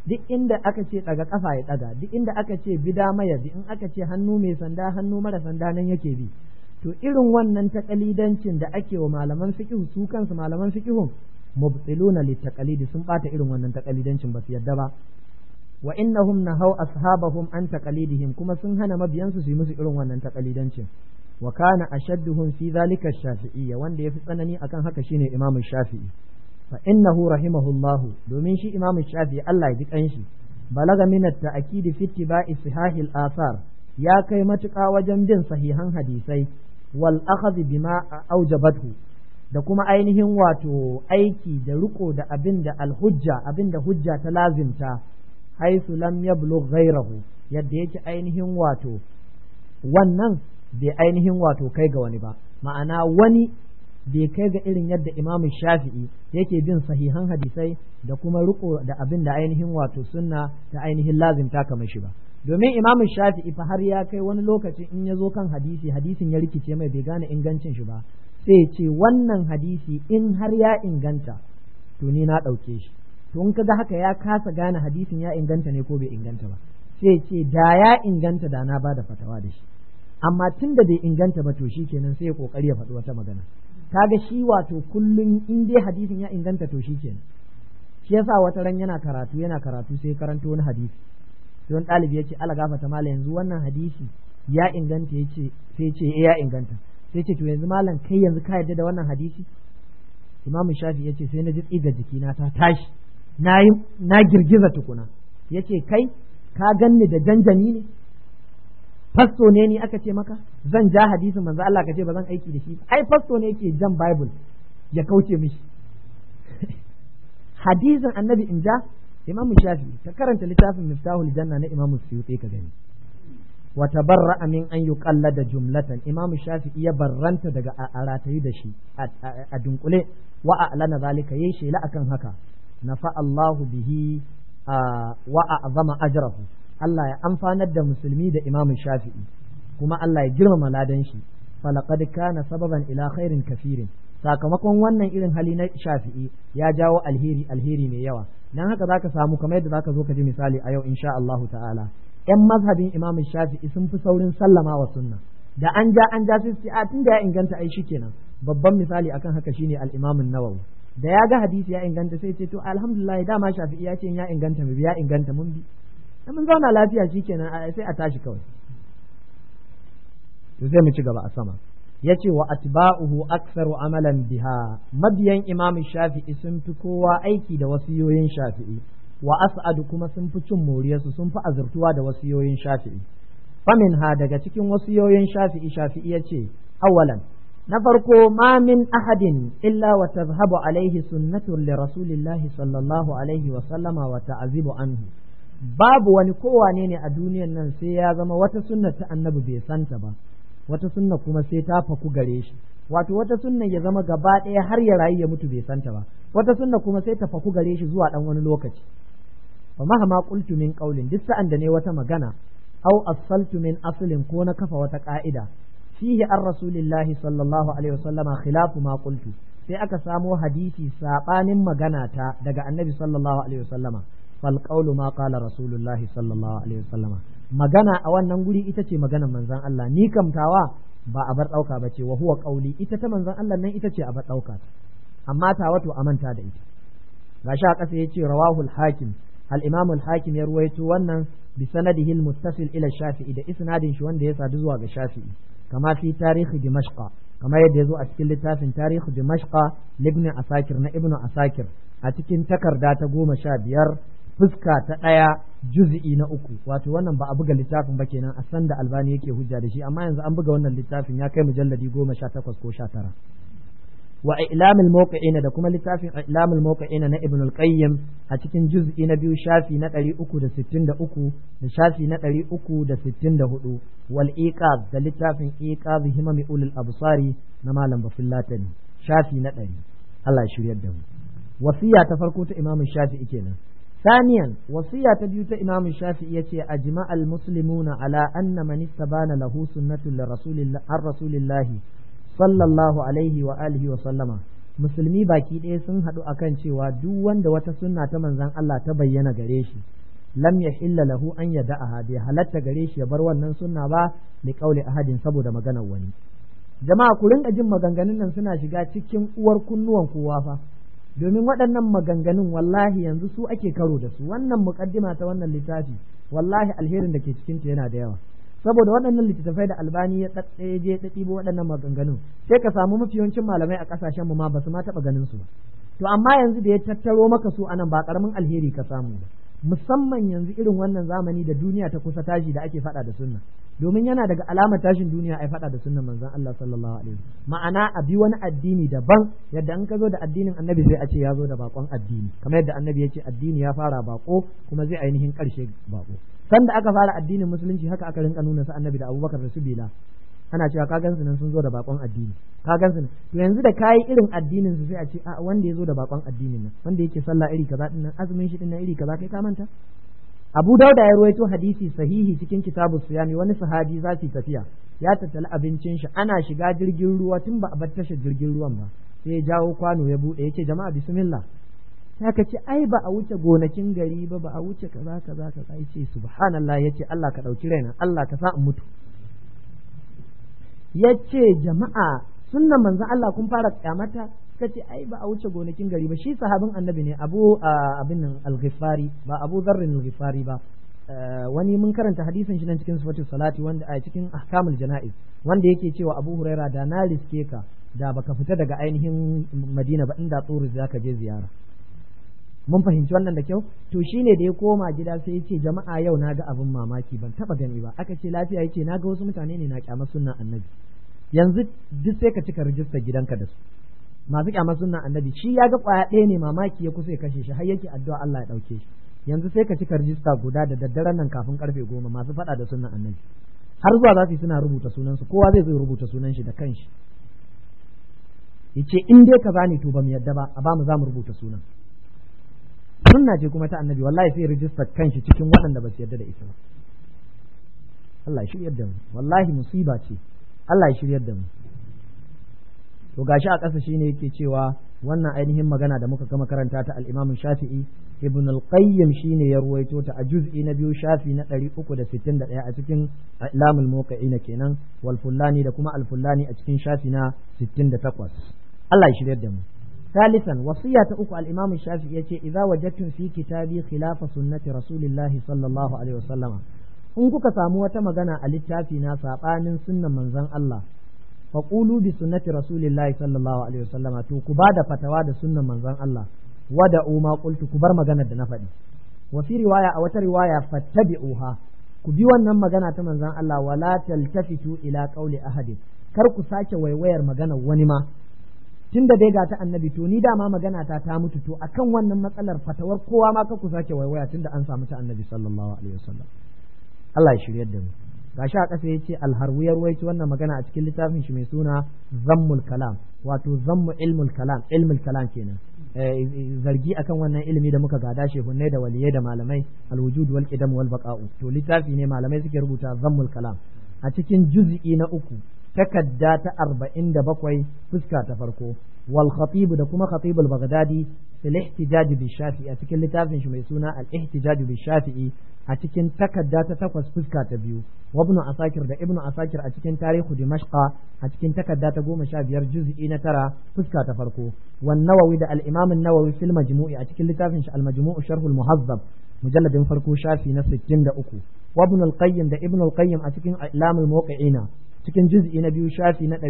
duk inda aka ce daga kafa ya daga duk inda aka ce bida maya bi in aka ce hannu mai sanda hannu mara sanda nan yake bi to irin wannan takalidancin da ake wa malaman fiqh su kansu malaman fiqhun mubtiluna litaqalidi sun bata irin wannan takalidancin ba su yadda ba wa innahum nahaw ashabahum an taqalidihim kuma sun hana mabiyansu su yi musu irin wannan taqalidancin wa kana ashadduhum fi dhalika shafi'iyya wanda yafi tsanani akan haka shine imamu shafi'i fa innahu rahimahullah domin shi imamu shafi'i Allah ya ji kanshi balaga min at-ta'kid fi ittiba'i sihahil athar ya kai matuƙa wajen bin sahihan hadisai wal akhadh bima aujabathu da kuma ainihin wato aiki da riko da abin da alhujja abin da hujja ta lazimta haisu lam yablugh ghayrahu yadda yake ainihin wato wannan bai ainihin wato kai ga wani ba ma'ana wani bai kai ga irin yadda imam shafi'i yake bin sahihan hadisai da kuma riko da abin da ainihin wato sunna ta ainihin lazimta kamar shi ba domin imam shafi'i fa har ya kai wani lokaci in ya zo kan hadisi hadisin ya rikice mai bai gane ingancin shi ba sai ce wannan hadisi in har ya inganta to ni na ɗauke shi to in kaga haka ya kasa gane hadisin ya inganta ne ko bai inganta ba sai ce da ya inganta da na bada fatawa da shi amma tun da bai inganta ba to shi kenan sai ya kokari ya faɗi wata magana kaga shi wato kullum in dai hadisin ya inganta to shi kenan shi yasa wata ran yana karatu yana karatu sai karanto wani hadisi sai wani ɗalibi ya ce ala gafata mala yanzu wannan hadisi ya inganta ya ce sai ce ya inganta sai ce to yanzu malam kai yanzu ka yarda da wannan hadisi imamu shafi ya ce sai na ji tsiga jikina ta tashi na na girgiza tukuna ya ce kai ka ganni da janjani ne fasto ne ni aka ce maka zan ja hadisin manzo Allah ka ce ba zan aiki da shi ai fasto ne yake jan bible ya kauce mishi hadisin annabi in ja imamu shafi ka karanta littafin miftahul janna na imamu suyuti ka gani wa tabarra'a min an yuqallada jumlatan imam shafi'i ya barranta daga a ratayi da shi a dunkule wa a'lana zalika yayi shela akan haka nafa Allahu bihi wa a'zama ajrahu Allah ya amfanar da musulmi da imam shafi'i kuma Allah ya girmama ladan shi falaqad kana sababan ila khairin kafirin sakamakon wannan irin hali na shafi'i ya jawo alheri alheri mai yawa dan haka zaka samu kamar yadda zaka zo ka ji misali a yau insha Allah ta'ala ‘yan mazhabin imamin shafi'i sun fi saurin sallama wa sunna da an ja an ja sai a tun da ya inganta ai kenan babban misali akan haka shine al-imamin nawawi da ya ga hadisi ya inganta sai ce to alhamdulillah dama shafi'i ya ce ya inganta mu ya inganta mun bi mun zauna lafiya shikenan sai a tashi kawai to sai mu ci gaba a sama yace wa atba'uhu aktsaru amalan biha mabiyan imamin shafi'i sun fi kowa aiki da wasiyoyin shafi'i wa as'adu kuma sun fi cin moriyarsu sun fi azurtuwa da wasiyoyin shafi'i famin ha daga cikin wasiyoyin shafi'i shafi'i ya ce awalan na farko ma min ahadin illa wa tazhabu alaihi sunnatun li rasulillahi sallallahu alaihi wa sallama wa ta'zibu anhu babu wani kowane ne a duniyan nan sai ya zama wata sunna ta annabi bai santa ba wata sunna kuma sai ta faku gare shi wato wata sunna ya zama gaba ɗaya har ya rayu ya mutu bai santa ba wata sunna kuma sai ta faku gare shi zuwa ɗan wani lokaci fa mahama qultu min qawlin duk sa'an da ne wata magana aw asaltu min aslin ko na kafa wata ka'ida fihi an rasulillahi sallallahu alaihi wasallama khilafu ma qultu sai aka samo hadisi sabanin magana ta daga annabi sallallahu alaihi wasallama fal qawlu ma qala rasulullahi sallallahu alaihi wasallama magana a wannan guri ita ce maganar manzon Allah ni kamtawa ba a bar dauka bace wa huwa qawli ita ta manzon Allah nan ita ce a bar dauka amma ta wato a manta da ita gashi a ƙasa yace rawahul hakim al-imam al-hakim ya ruwaito wannan bi sanadihi al-muttasil ila shafi'i da isnadin shi wanda ya sadu zuwa ga shafi'i kama fi tarihi dimashqa kamar yadda ya zo a cikin littafin tarihi dimashqa libni asakir na ibnu asakir a cikin takarda ta goma sha biyar fuska ta ɗaya juz'i na uku wato wannan ba a buga littafin ba kenan a san da albani yake hujja da shi amma yanzu an buga wannan littafin ya kai mujalladi goma sha takwas ko sha tara wa ilamul mawqi'ina da kuma littafin ilamul mawqi'ina na ibn al-qayyim a cikin juz'i na biyu shafi na 363 da shafi na 364 wal iqaz da littafin iqaz himami ulul absari na malam bafillatani shafi na 100 Allah ya shiryar da mu wasiya ta farko ta imamu shafi'i kenan ثانيا وصية تبيوت إمام الشافعي يتي أجمع المسلمون على أن من استبان له سنة لرسول الله عن رسول الله صلى الله عليه وآله وسلم musulmi baki ɗaya sun haɗu akan cewa duk wanda wata sunna ta manzan Allah ta bayyana gare shi lam yahilla lahu an yada'aha bai halatta gare shi ya bar wannan sunna ba li qauli ahadin saboda maganar wani jama'a ku rinka jin maganganun nan suna shiga cikin uwar kunnuwan kowa fa domin waɗannan maganganun wallahi yanzu su ake karo da su wannan muqaddima ta wannan littafi wallahi alherin da ke cikin ta yana da yawa saboda waɗannan littattafai da albani ya je ya ɗibo waɗannan maganganun sai ka samu mafi yawancin malamai a ƙasashen mu ma ba su ma taɓa ganin su ba to amma yanzu da ya tattaro maka su anan ba ƙaramin alheri ka samu ba musamman yanzu irin wannan zamani da duniya ta kusa tashi da ake faɗa da sunna domin yana daga alamar tashin duniya ai faɗa da sunnan manzon Allah sallallahu alaihi ma'ana a bi wani addini daban yadda an ka zo da addinin annabi sai a ce ya zo da bakon addini kamar yadda annabi ya ce addini ya fara bako kuma zai ainihin ƙarshe bako sanda aka fara addinin musulunci haka aka rinka nuna su annabi da abubakar da su bila ana cewa ka gansu nan sun zo da bakon addini ka gansu nan to yanzu da kayi irin addinin su sai a ce a wanda ya zo da bakon addinin nan wanda yake sallah iri kaza din nan azumin shi din nan iri kaza kai ka manta Abu Dauda ya ruwaito hadisi sahihi cikin kitabu siyami wani sahabi za su tafiya ya tattali abincin shi ana shiga jirgin ruwa tun ba a bar tashar jirgin ruwan ba sai ya jawo kwano ya bude yace jama'a bismillah sai ka ce ai ba a wuce gonakin gari ba ba a wuce kaza kaza kaza yace subhanallah yace Allah ka dauki raina Allah ka sa in mutu yace jama'a sunnan manzon Allah kun fara kyamata suka ce ai ba a wuce gonakin gari ba shi sahabin annabi ne abu abin nan al-ghifari ba abu zarrin al-ghifari ba wani mun karanta hadisin shi nan cikin sifatu salati wanda a cikin ahkamul jana'iz wanda yake cewa abu huraira da na riske ka da baka fita daga ainihin madina ba inda tsoro zaka je ziyara mun fahimci wannan da kyau to shine da ya koma gida sai ya ce jama'a yau na ga abin mamaki ban taba gani ba aka ce lafiya yace na ga wasu mutane ne na kyamar sunnan annabi yanzu duk sai ka cika rijistar gidanka da su masu kyamar sunnan annabi shi ya ga kwaya ɗaya ne mamaki ya kusa ya kashe shi har yake addu'a Allah ya ɗauke shi yanzu sai ka cika rijista guda da daddaren nan kafin karfe goma masu faɗa da sunnan annabi har zuwa za su yi suna rubuta sunansu kowa zai zo rubuta sunan shi da kanshi yace in dai kaza ne to ba mu yadda ba a ba mu za mu rubuta sunan sunna ce kuma ta annabi wallahi sai rijistar kanshi cikin waɗanda ba su yadda da ita ba Allah ya shiryar da mu wallahi musiba ce Allah ya shiryar da mu to gashi a ƙasa shine yake cewa wannan ainihin magana da muka gama karanta ta al-Imam Shafi'i Ibn al-Qayyim shine ya ruwaito ta a juz'i na biyu shafi na 361 a cikin Ilamul Muqayyina kenan wal Fullani da kuma al-Fullani a cikin shafi na 68 Allah ya shiryar da mu ثالثا وصية أكو الإمام الشافعي يتي إذا وجدتم في كتابي خلاف سنة رسول الله صلى الله عليه وسلم in kuka samu wata magana a littafi na saɓanin sunnan manzon Allah faqulu bi sunnati rasulillahi sallallahu alaihi wasallama to ku bada fatawa da sunnan manzon Allah wada ma qultu ku bar maganar da na faɗi wa fi riwaya a wata riwaya fattabi'uha ku bi wannan magana ta manzon Allah wala taltafitu ila qawli ahadin kar ku sake waiwayar maganar wani ma tunda dai ga ta annabi to ni dama magana ta ta mutu to akan wannan matsalar fatawar kowa ma ka ku sake waiwaya tunda an samu ta annabi sallallahu alaihi wasallam Allah ya shiryar da mu gashi a ƙasa yace alharwi ya ruwaito wannan magana a cikin littafin shi mai suna zammul kalam wato zammu ilmul kalam ilmul kalam kenan zargi akan wannan ilimi da muka gada shehunnai da waliyai da malamai alwujud wal qidam wal baqa'u to littafi ne malamai suke rubuta zammul kalam a cikin juz'i na uku takadda ta arba'in da bakwai fuska ta farko wal khatib da kuma khatib al baghdadi fil ihtijaj bi shafi'i a cikin littafin shi mai suna al ihtijaj bi shafi'i a cikin takadda ta takwas fuska ta biyu wa ibnu asakir da ibnu asakir a cikin tarihu dimashqa a cikin takadda ta goma sha biyar juz'i na tara fuska ta farko wan nawawi da al imam an-nawawi fil majmu'i a cikin littafin shi al majmu'u sharh al muhazzab mujalladin farko shafi na 63 wa ibn al qayyim da ibn al qayyim a cikin ilam al muwaqqi'ina cikin juz'i na biyu shafi na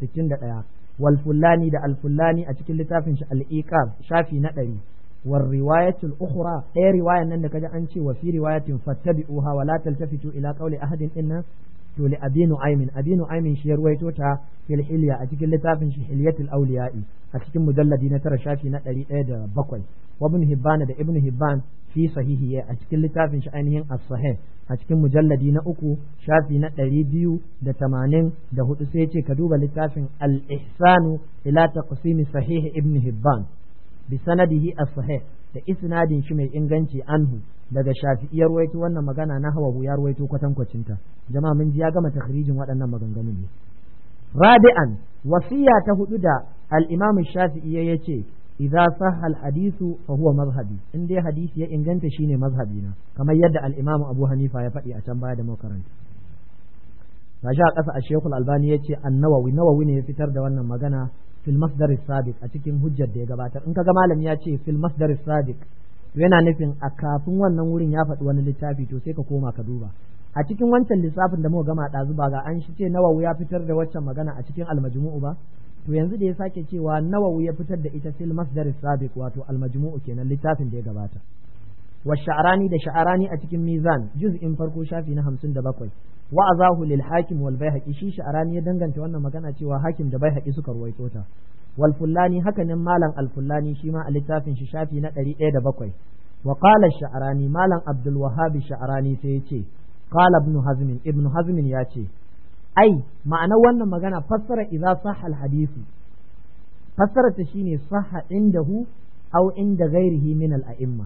361 wal fullani da al fullani a cikin littafin shi al iqab shafi na 100 war riwayatul ukhra ɗaya riwayan nan da kaji an ce wa fi riwayatin fattabi'uha wa la taltafitu ila qawli ahadin inna to li abi nu'aymin abi nu'aymin shi ya ruwaito ta fil hilya a cikin littafin shi hilyatul awliya'i a cikin mujalladi na tara shafi na 107 wa ibn hibban da ibn hibban fi sahihi a cikin littafin shi ainihin as-sahih a cikin mujalladi na uku shafi na ɗari biyu da tamanin da hudu sai ce ka duba littafin al-ihsanu ila taqsimi sahih ibn hibban bi sanadihi as-sahih da isnadin shi mai inganci anhu daga shafi'iyar ruwaito wannan magana na hawa ya ruwaito kwatankwacinta jama'a mun ji ya gama takhrijin waɗannan maganganun ne rabi'an wasiya ta hudu da al-imam shafi'i ya ce idza sahha al hadithu fa huwa mazhabi in dai hadisi ya inganta shine mazhabi na kamar yadda al imam abu hanifa ya faɗi a can baya da makaranta gashi a ƙasa a shekul albani ya ce annawawi nawawi ne ya fitar da wannan magana fil masdar sabiq a cikin hujjar da ya gabatar in kaga malami ya ce fil masdar sabiq yana nufin a kafin wannan wurin ya faɗi wani littafi to sai ka koma ka duba a cikin wancan lissafin da muka gama ɗazu ba ga an shi ce nawawi ya fitar da waccan magana a cikin almajmu'u ba to yanzu da ya sake cewa nawawi ya fitar da ita fil masdar sabiq wato almajmu'u kenan littafin da ya gabata wa sha'rani da sha'rani a cikin mizan juz'in farko shafi na 57 wa azahu lil hakim wal baihaqi shi sha'rani ya danganta wannan magana cewa hakim da baihaqi suka ruwaito ta wal fullani haka nan malam al fullani shi ma a littafin shi shafi na 107 wa qala sha'rani malam abdul wahhab sha'rani sai yace qala ibn hazm ibn hazm ya ce ai ma'anar wannan magana fassara idza sahha al hadisi fassara ta shine sahha indahu aw inda ghairihi min al a'imma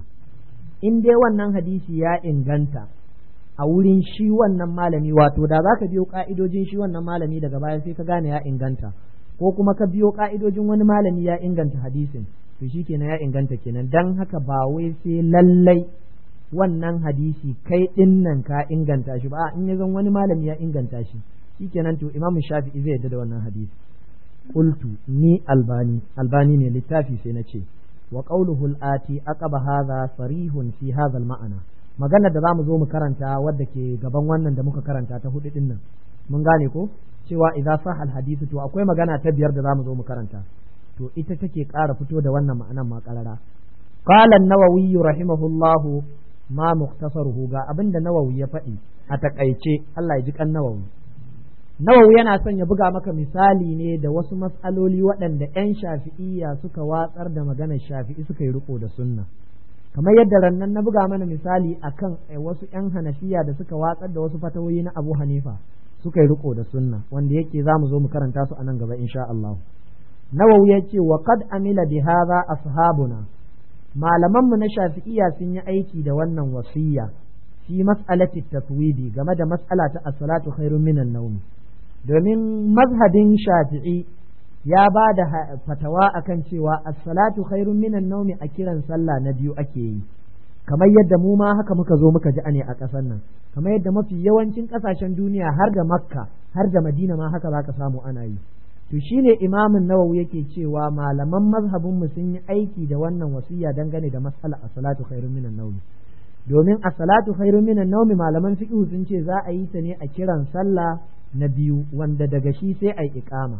in dai wannan hadisi ya inganta a wurin shi wannan malami wato da za ka biyo ka'idojin shi wannan malami daga baya sai ka gane ya inganta ko kuma ka biyo ka'idojin wani malami ya inganta hadisin to shi kenan ya inganta kenan dan haka ba wai sai lallai wannan hadisi kai din nan ka inganta shi ba in ya zan wani malami ya inganta shi shikenan to imamu shafi'i zai yadda da wannan hadisi qultu ni albani albani ne littafi sai na ce wa qawluhu al-ati aqaba hadha sarihun fi hadha al-ma'ana maganar da zamu zo mu karanta wadda ke gaban wannan da muka karanta ta hudu din nan mun gane ko cewa idza sah al-hadith to akwai magana ta biyar da zamu zo mu karanta to ita take ƙara fito da wannan ma'anan ma karara qala an-nawawi rahimahullahu ma mukhtasaruhu ga abinda nawawi ya faɗi a takaice Allah ya ji kan nawawi nawawi yana son ya buga maka misali ne da wasu matsaloli waɗanda 'yan shafi'iyya suka watsar da maganar shafi'i suka yi riko da sunna kamar yadda rannan na buga mana misali akan wasu 'yan hanafiya da suka watsar da wasu fatawoyi na abu hanifa suka yi riko da sunna wanda yake za mu zo mu karanta su a nan gaba insha Allah nawawi ya ce wa qad amila bi hadha ashabuna malamanmu na shafi'iyya sun yi aiki da wannan wasiyya fi mas'alati tatwidi game da mas'ala ta as-salatu khairun minan nawm domin mazhabin shafi'i ya ba da fatawa akan cewa as-salatu khairun minan nawmi a kiran sallah na biyu ake yi kamar yadda mu ma haka muka zo muka ji ne a ƙasar nan kamar yadda mafi yawancin ƙasashen duniya har da makka har da madina ma haka zaka samu ana yi to shine imamin nawawi yake cewa malaman mazhabin mu sun yi aiki da wannan wasiya dangane da mas'ala as-salatu khairun minan nawmi domin as-salatu khairun minan nawmi malaman fiqh sun ce za a yi ta ne a kiran sallah na biyu wanda daga shi sai ai iqama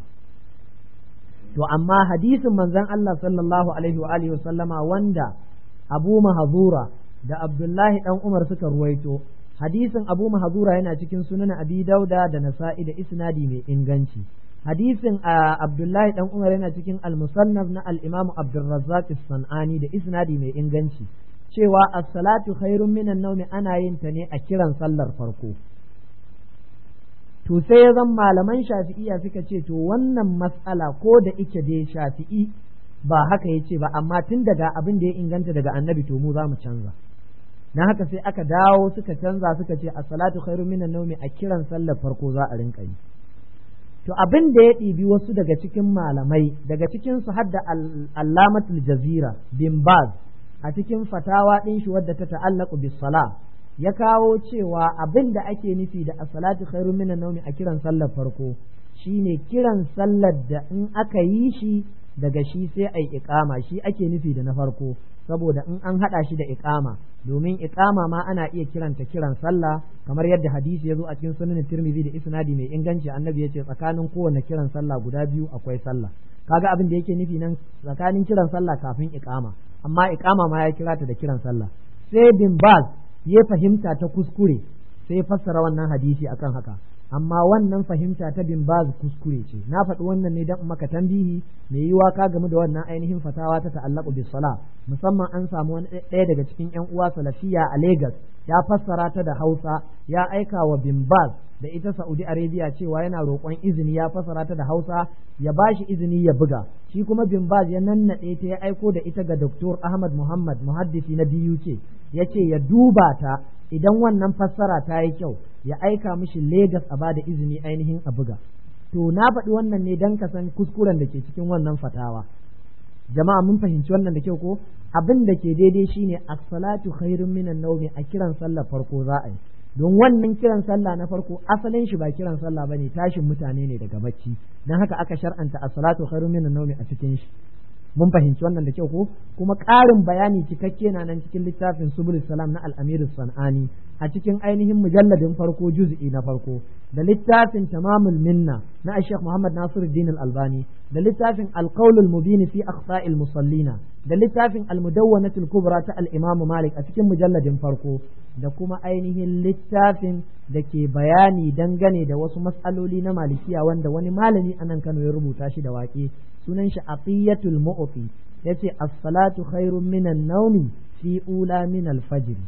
to amma hadisin manzon Allah sallallahu alaihi wa alihi sallama wanda Abu Mahzura da Abdullahi dan Umar suka ruwaito hadisin Abu Mahzura yana cikin sunan Abi Dauda da Nasa'i da isnadi mai inganci hadisin Abdullahi dan Umar yana cikin al-Musannaf na al-Imam Abdurrazzaq as-Sanani da isnadi mai inganci cewa as-salatu khairun minan nawmi ana yin ta ne a kiran sallar farko to sai ya zan malaman shafi'iya suka ce to wannan matsala ko da ike dai shafi'i ba haka ya ce ba amma tun daga abin da ya inganta daga annabi to mu za mu canza na haka sai aka dawo suka canza suka ce a salatu khairu minan naumi a kiran sallar farko za a rinka yi to abin da ya ɗibi wasu daga cikin malamai daga cikin su hadda allamatul jazira bin baz a cikin fatawa ɗin shi wadda ta ta'allaku bis sala ya kawo cewa abin da ake nufi da as-salatu khairu minan nawmi a kiran sallar farko shine kiran sallar da in aka yi shi daga shi sai ai iqama shi ake nufi da na farko saboda in an hada shi da iqama domin iqama ma ana iya kiranta kiran sallah kamar yadda hadisi ya zo a cikin sunan Tirmidhi da isnadi mai inganci annabi ya ce tsakanin kowanne kiran sallah guda biyu akwai sallah kaga abin da yake nufi nan tsakanin kiran sallah kafin iqama amma iqama ma ya kira ta da kiran sallah sai bin baz ya fahimta ta kuskure sai fassara wannan hadisi akan haka amma wannan fahimta ta bin baz kuskure ce na faɗi wannan ne dan maka tambihi mai yiwa ka game da wannan ainihin fatawa ta ta'allaqu bis sala musamman an samu wani ɗaya daga cikin ƴan uwa salafiya a Lagos ya fassara ta da Hausa ya aika wa bin baz da ita Saudi Arabia cewa yana roƙon izini ya fassara ta da Hausa ya bashi izini ya buga shi kuma bin baz ya nannaɗe ta ya aiko da ita ga Dr. Ahmad Muhammad muhaddisi na BUK ya ce ya duba ta idan wannan fassara ta yi kyau ya aika mishi Legas a bada izini ainihin a buga to na faɗi wannan ne don ka san kuskuren da ke cikin wannan fatawa jama'a mun fahimci wannan da kyau ko abin da ke daidai shine as-salatu khairun minan nawmi a kiran sallar farko za a yi don wannan kiran sallah na farko asalin shi ba kiran sallah bane tashin mutane ne daga bacci dan haka aka shar'anta as-salatu khairun minan nawmi a cikin shi mun fahimci wannan da kyau ko kuma ƙarin bayani cikakke na nan cikin littafin subul salam na al-amir sanani a cikin ainihin mujalladin farko juz'i na farko da littafin tamamul minna na Sheikh Muhammad Nasiruddin al-Albani da littafin al-qawl al-mubin fi akhta'il musallina da littafin al-mudawwanatul kubra ta al-Imam Malik a cikin mujalladin farko da kuma ainihin littafin da ke bayani dangane da wasu matsaloli na malikiya wanda wani malami a nan Kano ya rubuta shi da waƙe sunan shi Aqiyatul Mu'ti yace as-salatu khairun minan nawmi fi ula min al-fajr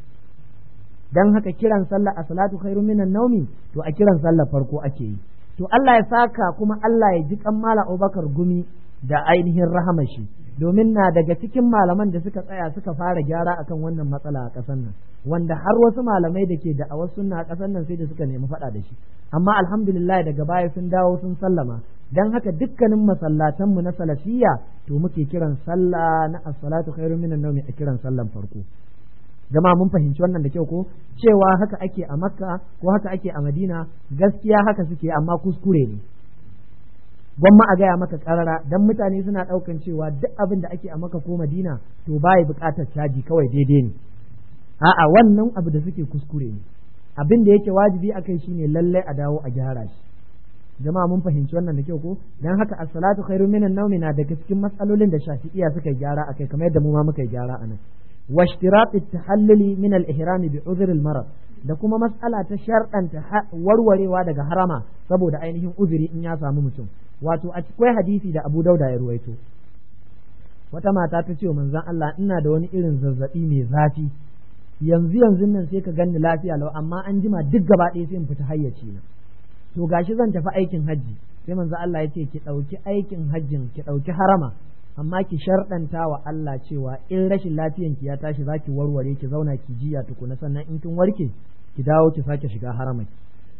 dan haka kiran sallah a salatu khairu minan naumi to a kiran sallah farko ake yi to Allah ya saka kuma Allah ya ji kan mala Abubakar gumi da ainihin rahama shi domin na daga cikin malaman da suka tsaya suka fara gyara akan wannan matsala a ƙasar nan wanda har wasu malamai da ke da'awar sunna a ƙasar nan sai da suka nemi faɗa da shi amma alhamdulillah daga baya sun dawo sun sallama dan haka dukkanin masallatan mu na salafiyya to muke kiran sallah na as-salatu khairu minan nawmi a kiran sallan farko jama'a mun fahimci wannan da kyau ko cewa haka ake a makka ko haka ake a madina gaskiya haka suke amma kuskure ne gwamma a gaya maka karara dan mutane suna daukan cewa duk abin da ake a makka ko madina to baya bukatar caji kawai daidai ne a'a wannan abu da suke kuskure ne abin da yake wajibi akai shine lallai a dawo a gyara shi jama'a mun fahimci wannan da kyau ko dan haka as-salatu khairu minan nawmi na daga cikin matsalolin da shafi'iya suka gyara akai kamar yadda mu ma muka gyara anan واشتراط التحلل من الإحرام بعذر المرض da kuma matsala ta sharɗanta warwarewa daga harama saboda ainihin uzuri in ya samu mutum wato akwai hadisi da Abu Dauda ya ruwaito wata mata ta ce wa manzon Allah ina da wani irin zazzabi mai zafi yanzu yanzu nan sai ka ganni lafiya lau amma an jima duk gaba ɗaya sai in fita hayyaci na to gashi zan tafi aikin hajji sai manzon Allah ya ce ki ɗauki aikin hajjin ki ɗauki harama amma ki sharɗanta wa Allah cewa in rashin lafiyan ki ya tashi za ki warware ki zauna ki jiya tukuna sannan in kin warke ki dawo ki sake shiga haramaki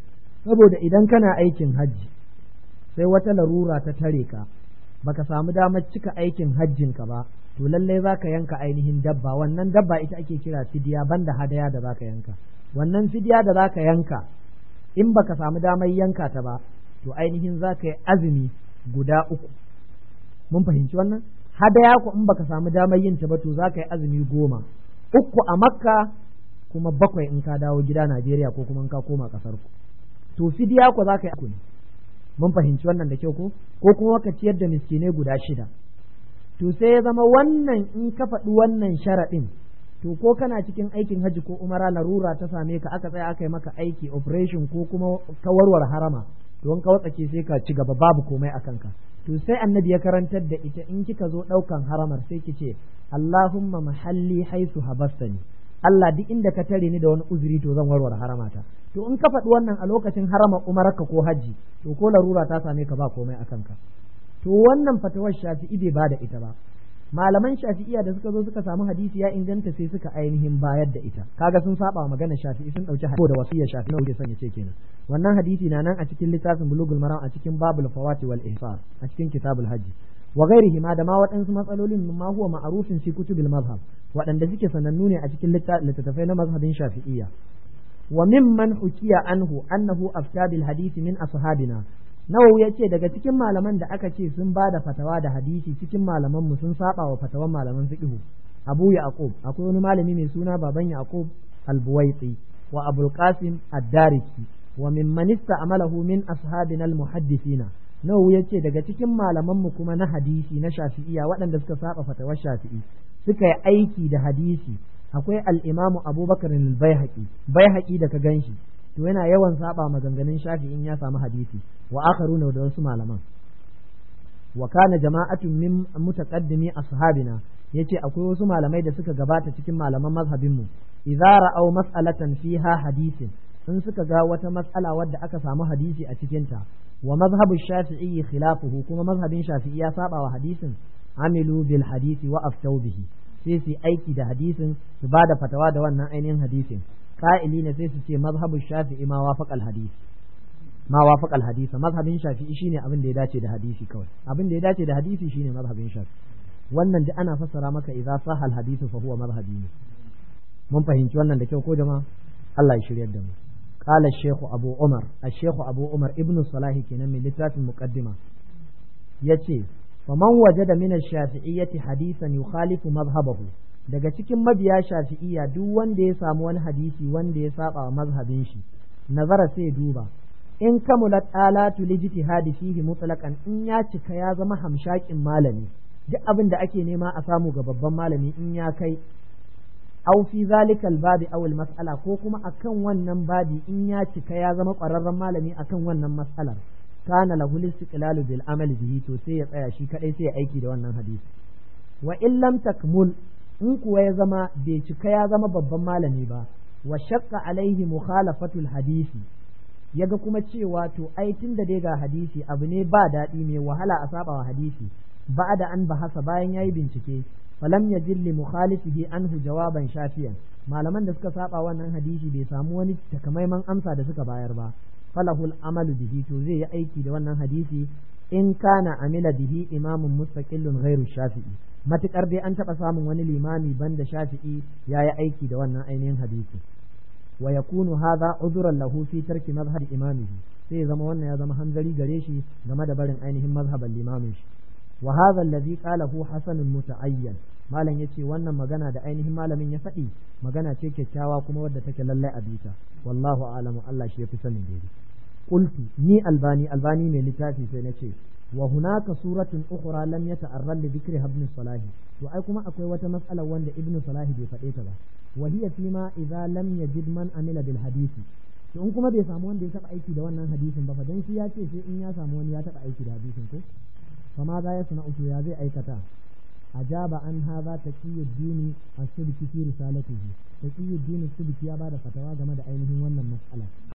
saboda idan kana aikin hajji sai wata larura ta tare ka baka samu damar cika aikin hajjin ka ba to lalle za ka yanka ainihin dabba wannan dabba ita ake kira fidiya banda hadaya da za ka yanka wannan fidiya da za ka yanka in baka samu damar yanka ta ba to ainihin za ka yi azumi guda uku mun fahimci wannan hadaya ku in baka samu damar yin ta ba to zaka yi azumi goma uku a makka kuma bakwai in ka dawo gida Najeriya ko kuma in ka koma kasar ku to fidiya ku zaka yi uku ne mun fahimci wannan da kyau ko ko kuma ka ciyar da miskinai guda shida to sai ya zama wannan in ka faɗi wannan sharaɗin to ko kana cikin aikin hajji ko umara larura ta same ka aka tsaya aka yi maka aiki operation ko kuma ka warware harama to in ka watsake sai ka ci gaba babu komai a kanka to sai annabi ya karantar da ita in kika zo ɗaukan haramar sai ki ce Allahumma mahalli haisu habastani Allah duk inda ka tare ni da wani uzuri to zan warware haramata to in ka faɗi wannan a lokacin harama umarka ko hajji to ko larura ta same ka ba komai a kanka to wannan fatawar shafi'i bai ba da ita ba malaman shafi'iya da suka zo suka samu hadisi ya inganta sai suka ainihin bayar da ita kaga sun saba magana shafi'i sun dauki hadisi da wasiyya shafi'i na wuce sanya ce kenan wannan hadisi na nan a cikin littafin bulugul maram a cikin babul fawati wal ihsar a cikin kitabul hajji wa ghairihi ma da ma waɗansu matsalolin ma huwa ma'rufin fi kutubil mazhab waɗanda suke sanannu ne a cikin littattafai na mazhabin shafi'iyya wa mimman hukiya anhu annahu afta bil hadisi min ashabina Nawawi ya ce daga cikin malaman da aka ce sun ba da fatawa da hadisi cikin malaman mu sun saba wa fatawan malaman fiqh Abu Yaqub akwai wani malami mai suna baban Yaqub Al-Buwaiti wa Abul Qasim Ad-Dariki wa mimman ista'malahu min ashabina al-muhaddithina Nawawi ya ce daga cikin malaman mu kuma na hadisi na Shafi'iyya waɗanda suka saba fatawar Shafi'i suka yi aiki da hadisi akwai al-Imam Abubakar al-Baihaqi Baihaqi da ka ganshi to yana yawan saba maganganun shafi in ya samu hadisi wa akharuna da wasu malaman wa kana jama'atun min mutaqaddimi ashabina yace akwai wasu malamai da suka gabata cikin malaman mazhabin mu idza ra'aw mas'alatan fiha hadisin in suka ga wata mas'ala wadda aka samu hadisi a cikin ta wa mazhabu shafi'i khilafuhu kuma mazhabin shafi'i ya saba wa hadisin amilu bil hadisi wa aftau bihi sai su aiki da hadisin su bada fatawa da wannan ainihin hadisin qa'ili ne sai su ce mazhabin shafi'i ma wafaqal hadisi ma wafaqal hadisa mazhabin shafi'i shine abin da ya dace da hadisi kawai abin da ya dace da hadisi shine mazhabin shafi'i wannan duk ana fassara maka idza sahal hadithu fa huwa madhhabi ne mun fahimci wannan da kyau ko jama'a Allah ya shiryar da mu قال الشيخ أبو عمر الشيخ أبو عمر ابن صلاح كنا من لتات المقدمة يتي فمن وجد من الشافعية حديثا يخالف مذهبه daga cikin mabiya shafi'iyya duk wanda ya samu wani hadisi wanda ya saba wa mazhabin shi nazara sai duba in kamulat alatu lijtihadi fihi mutlaqan in ya cika ya zama hamshakin malami duk abin da ake nema a samu ga babban malami in ya kai aw fi zalikal babi aw al mas'ala ko kuma akan wannan babi in ya cika ya zama ƙwararren malami akan wannan mas'alar kana lahu istiqlalu bil amali bihi to sai ya tsaya shi kadai sai ya aiki da wannan hadisi wa in lam takmul in kuwa ya zama bai cika ya zama babban malami ba wa shaqqa alaihi mukhalafatul hadisi yaga kuma cewa to ai tunda dai ga hadisi abu ne ba daɗi mai wahala a saba wa hadisi ba da an bahasa bayan yayi bincike falam yajid li mukhalifihi anhu jawaban shafiyan malaman da suka saba wannan hadisi bai samu wani takamaiman amsa da suka bayar ba falahul amalu bihi to zai yi aiki da wannan hadisi in kana amila bihi imamun mustaqillun ghairu shafi'i matukar dai an taba samun wani limami banda shafi'i ya yi aiki da wannan ainihin hadisi wa yakunu hadha udhran lahu fi tarki mazhab imamihi sai zama wannan ya zama hanzari gare shi game da barin ainihin mazhaban limamin shi wa hadha alladhi qalahu hasan muta'ayyan malam yace wannan magana da ainihin malamin ya faɗi magana ce kyakkyawa kuma wadda take lallai a bita wallahu a'lamu Allah shi yafi sanin daidai qultu ni albani albani mai littafi sai nace wa hunaka suratun ukhra lam yata'arrad li dhikri ibn salah to ai kuma akwai wata mas'ala wanda ibn salah bai faɗe ta ba wa hiya fima idza lam yajid man amila bil hadisi to in kuma bai samu wanda ya taba aiki da wannan hadisin ba fa dan shi ya ce sai in ya samu wani ya taba aiki da hadisin ko فما ذا يصنع يا زي أيكتا أجاب عن هذا تقي الدين السبكي في رسالته تقي الدين السبكي يا بعد فتوى جمد أينه ون المسألة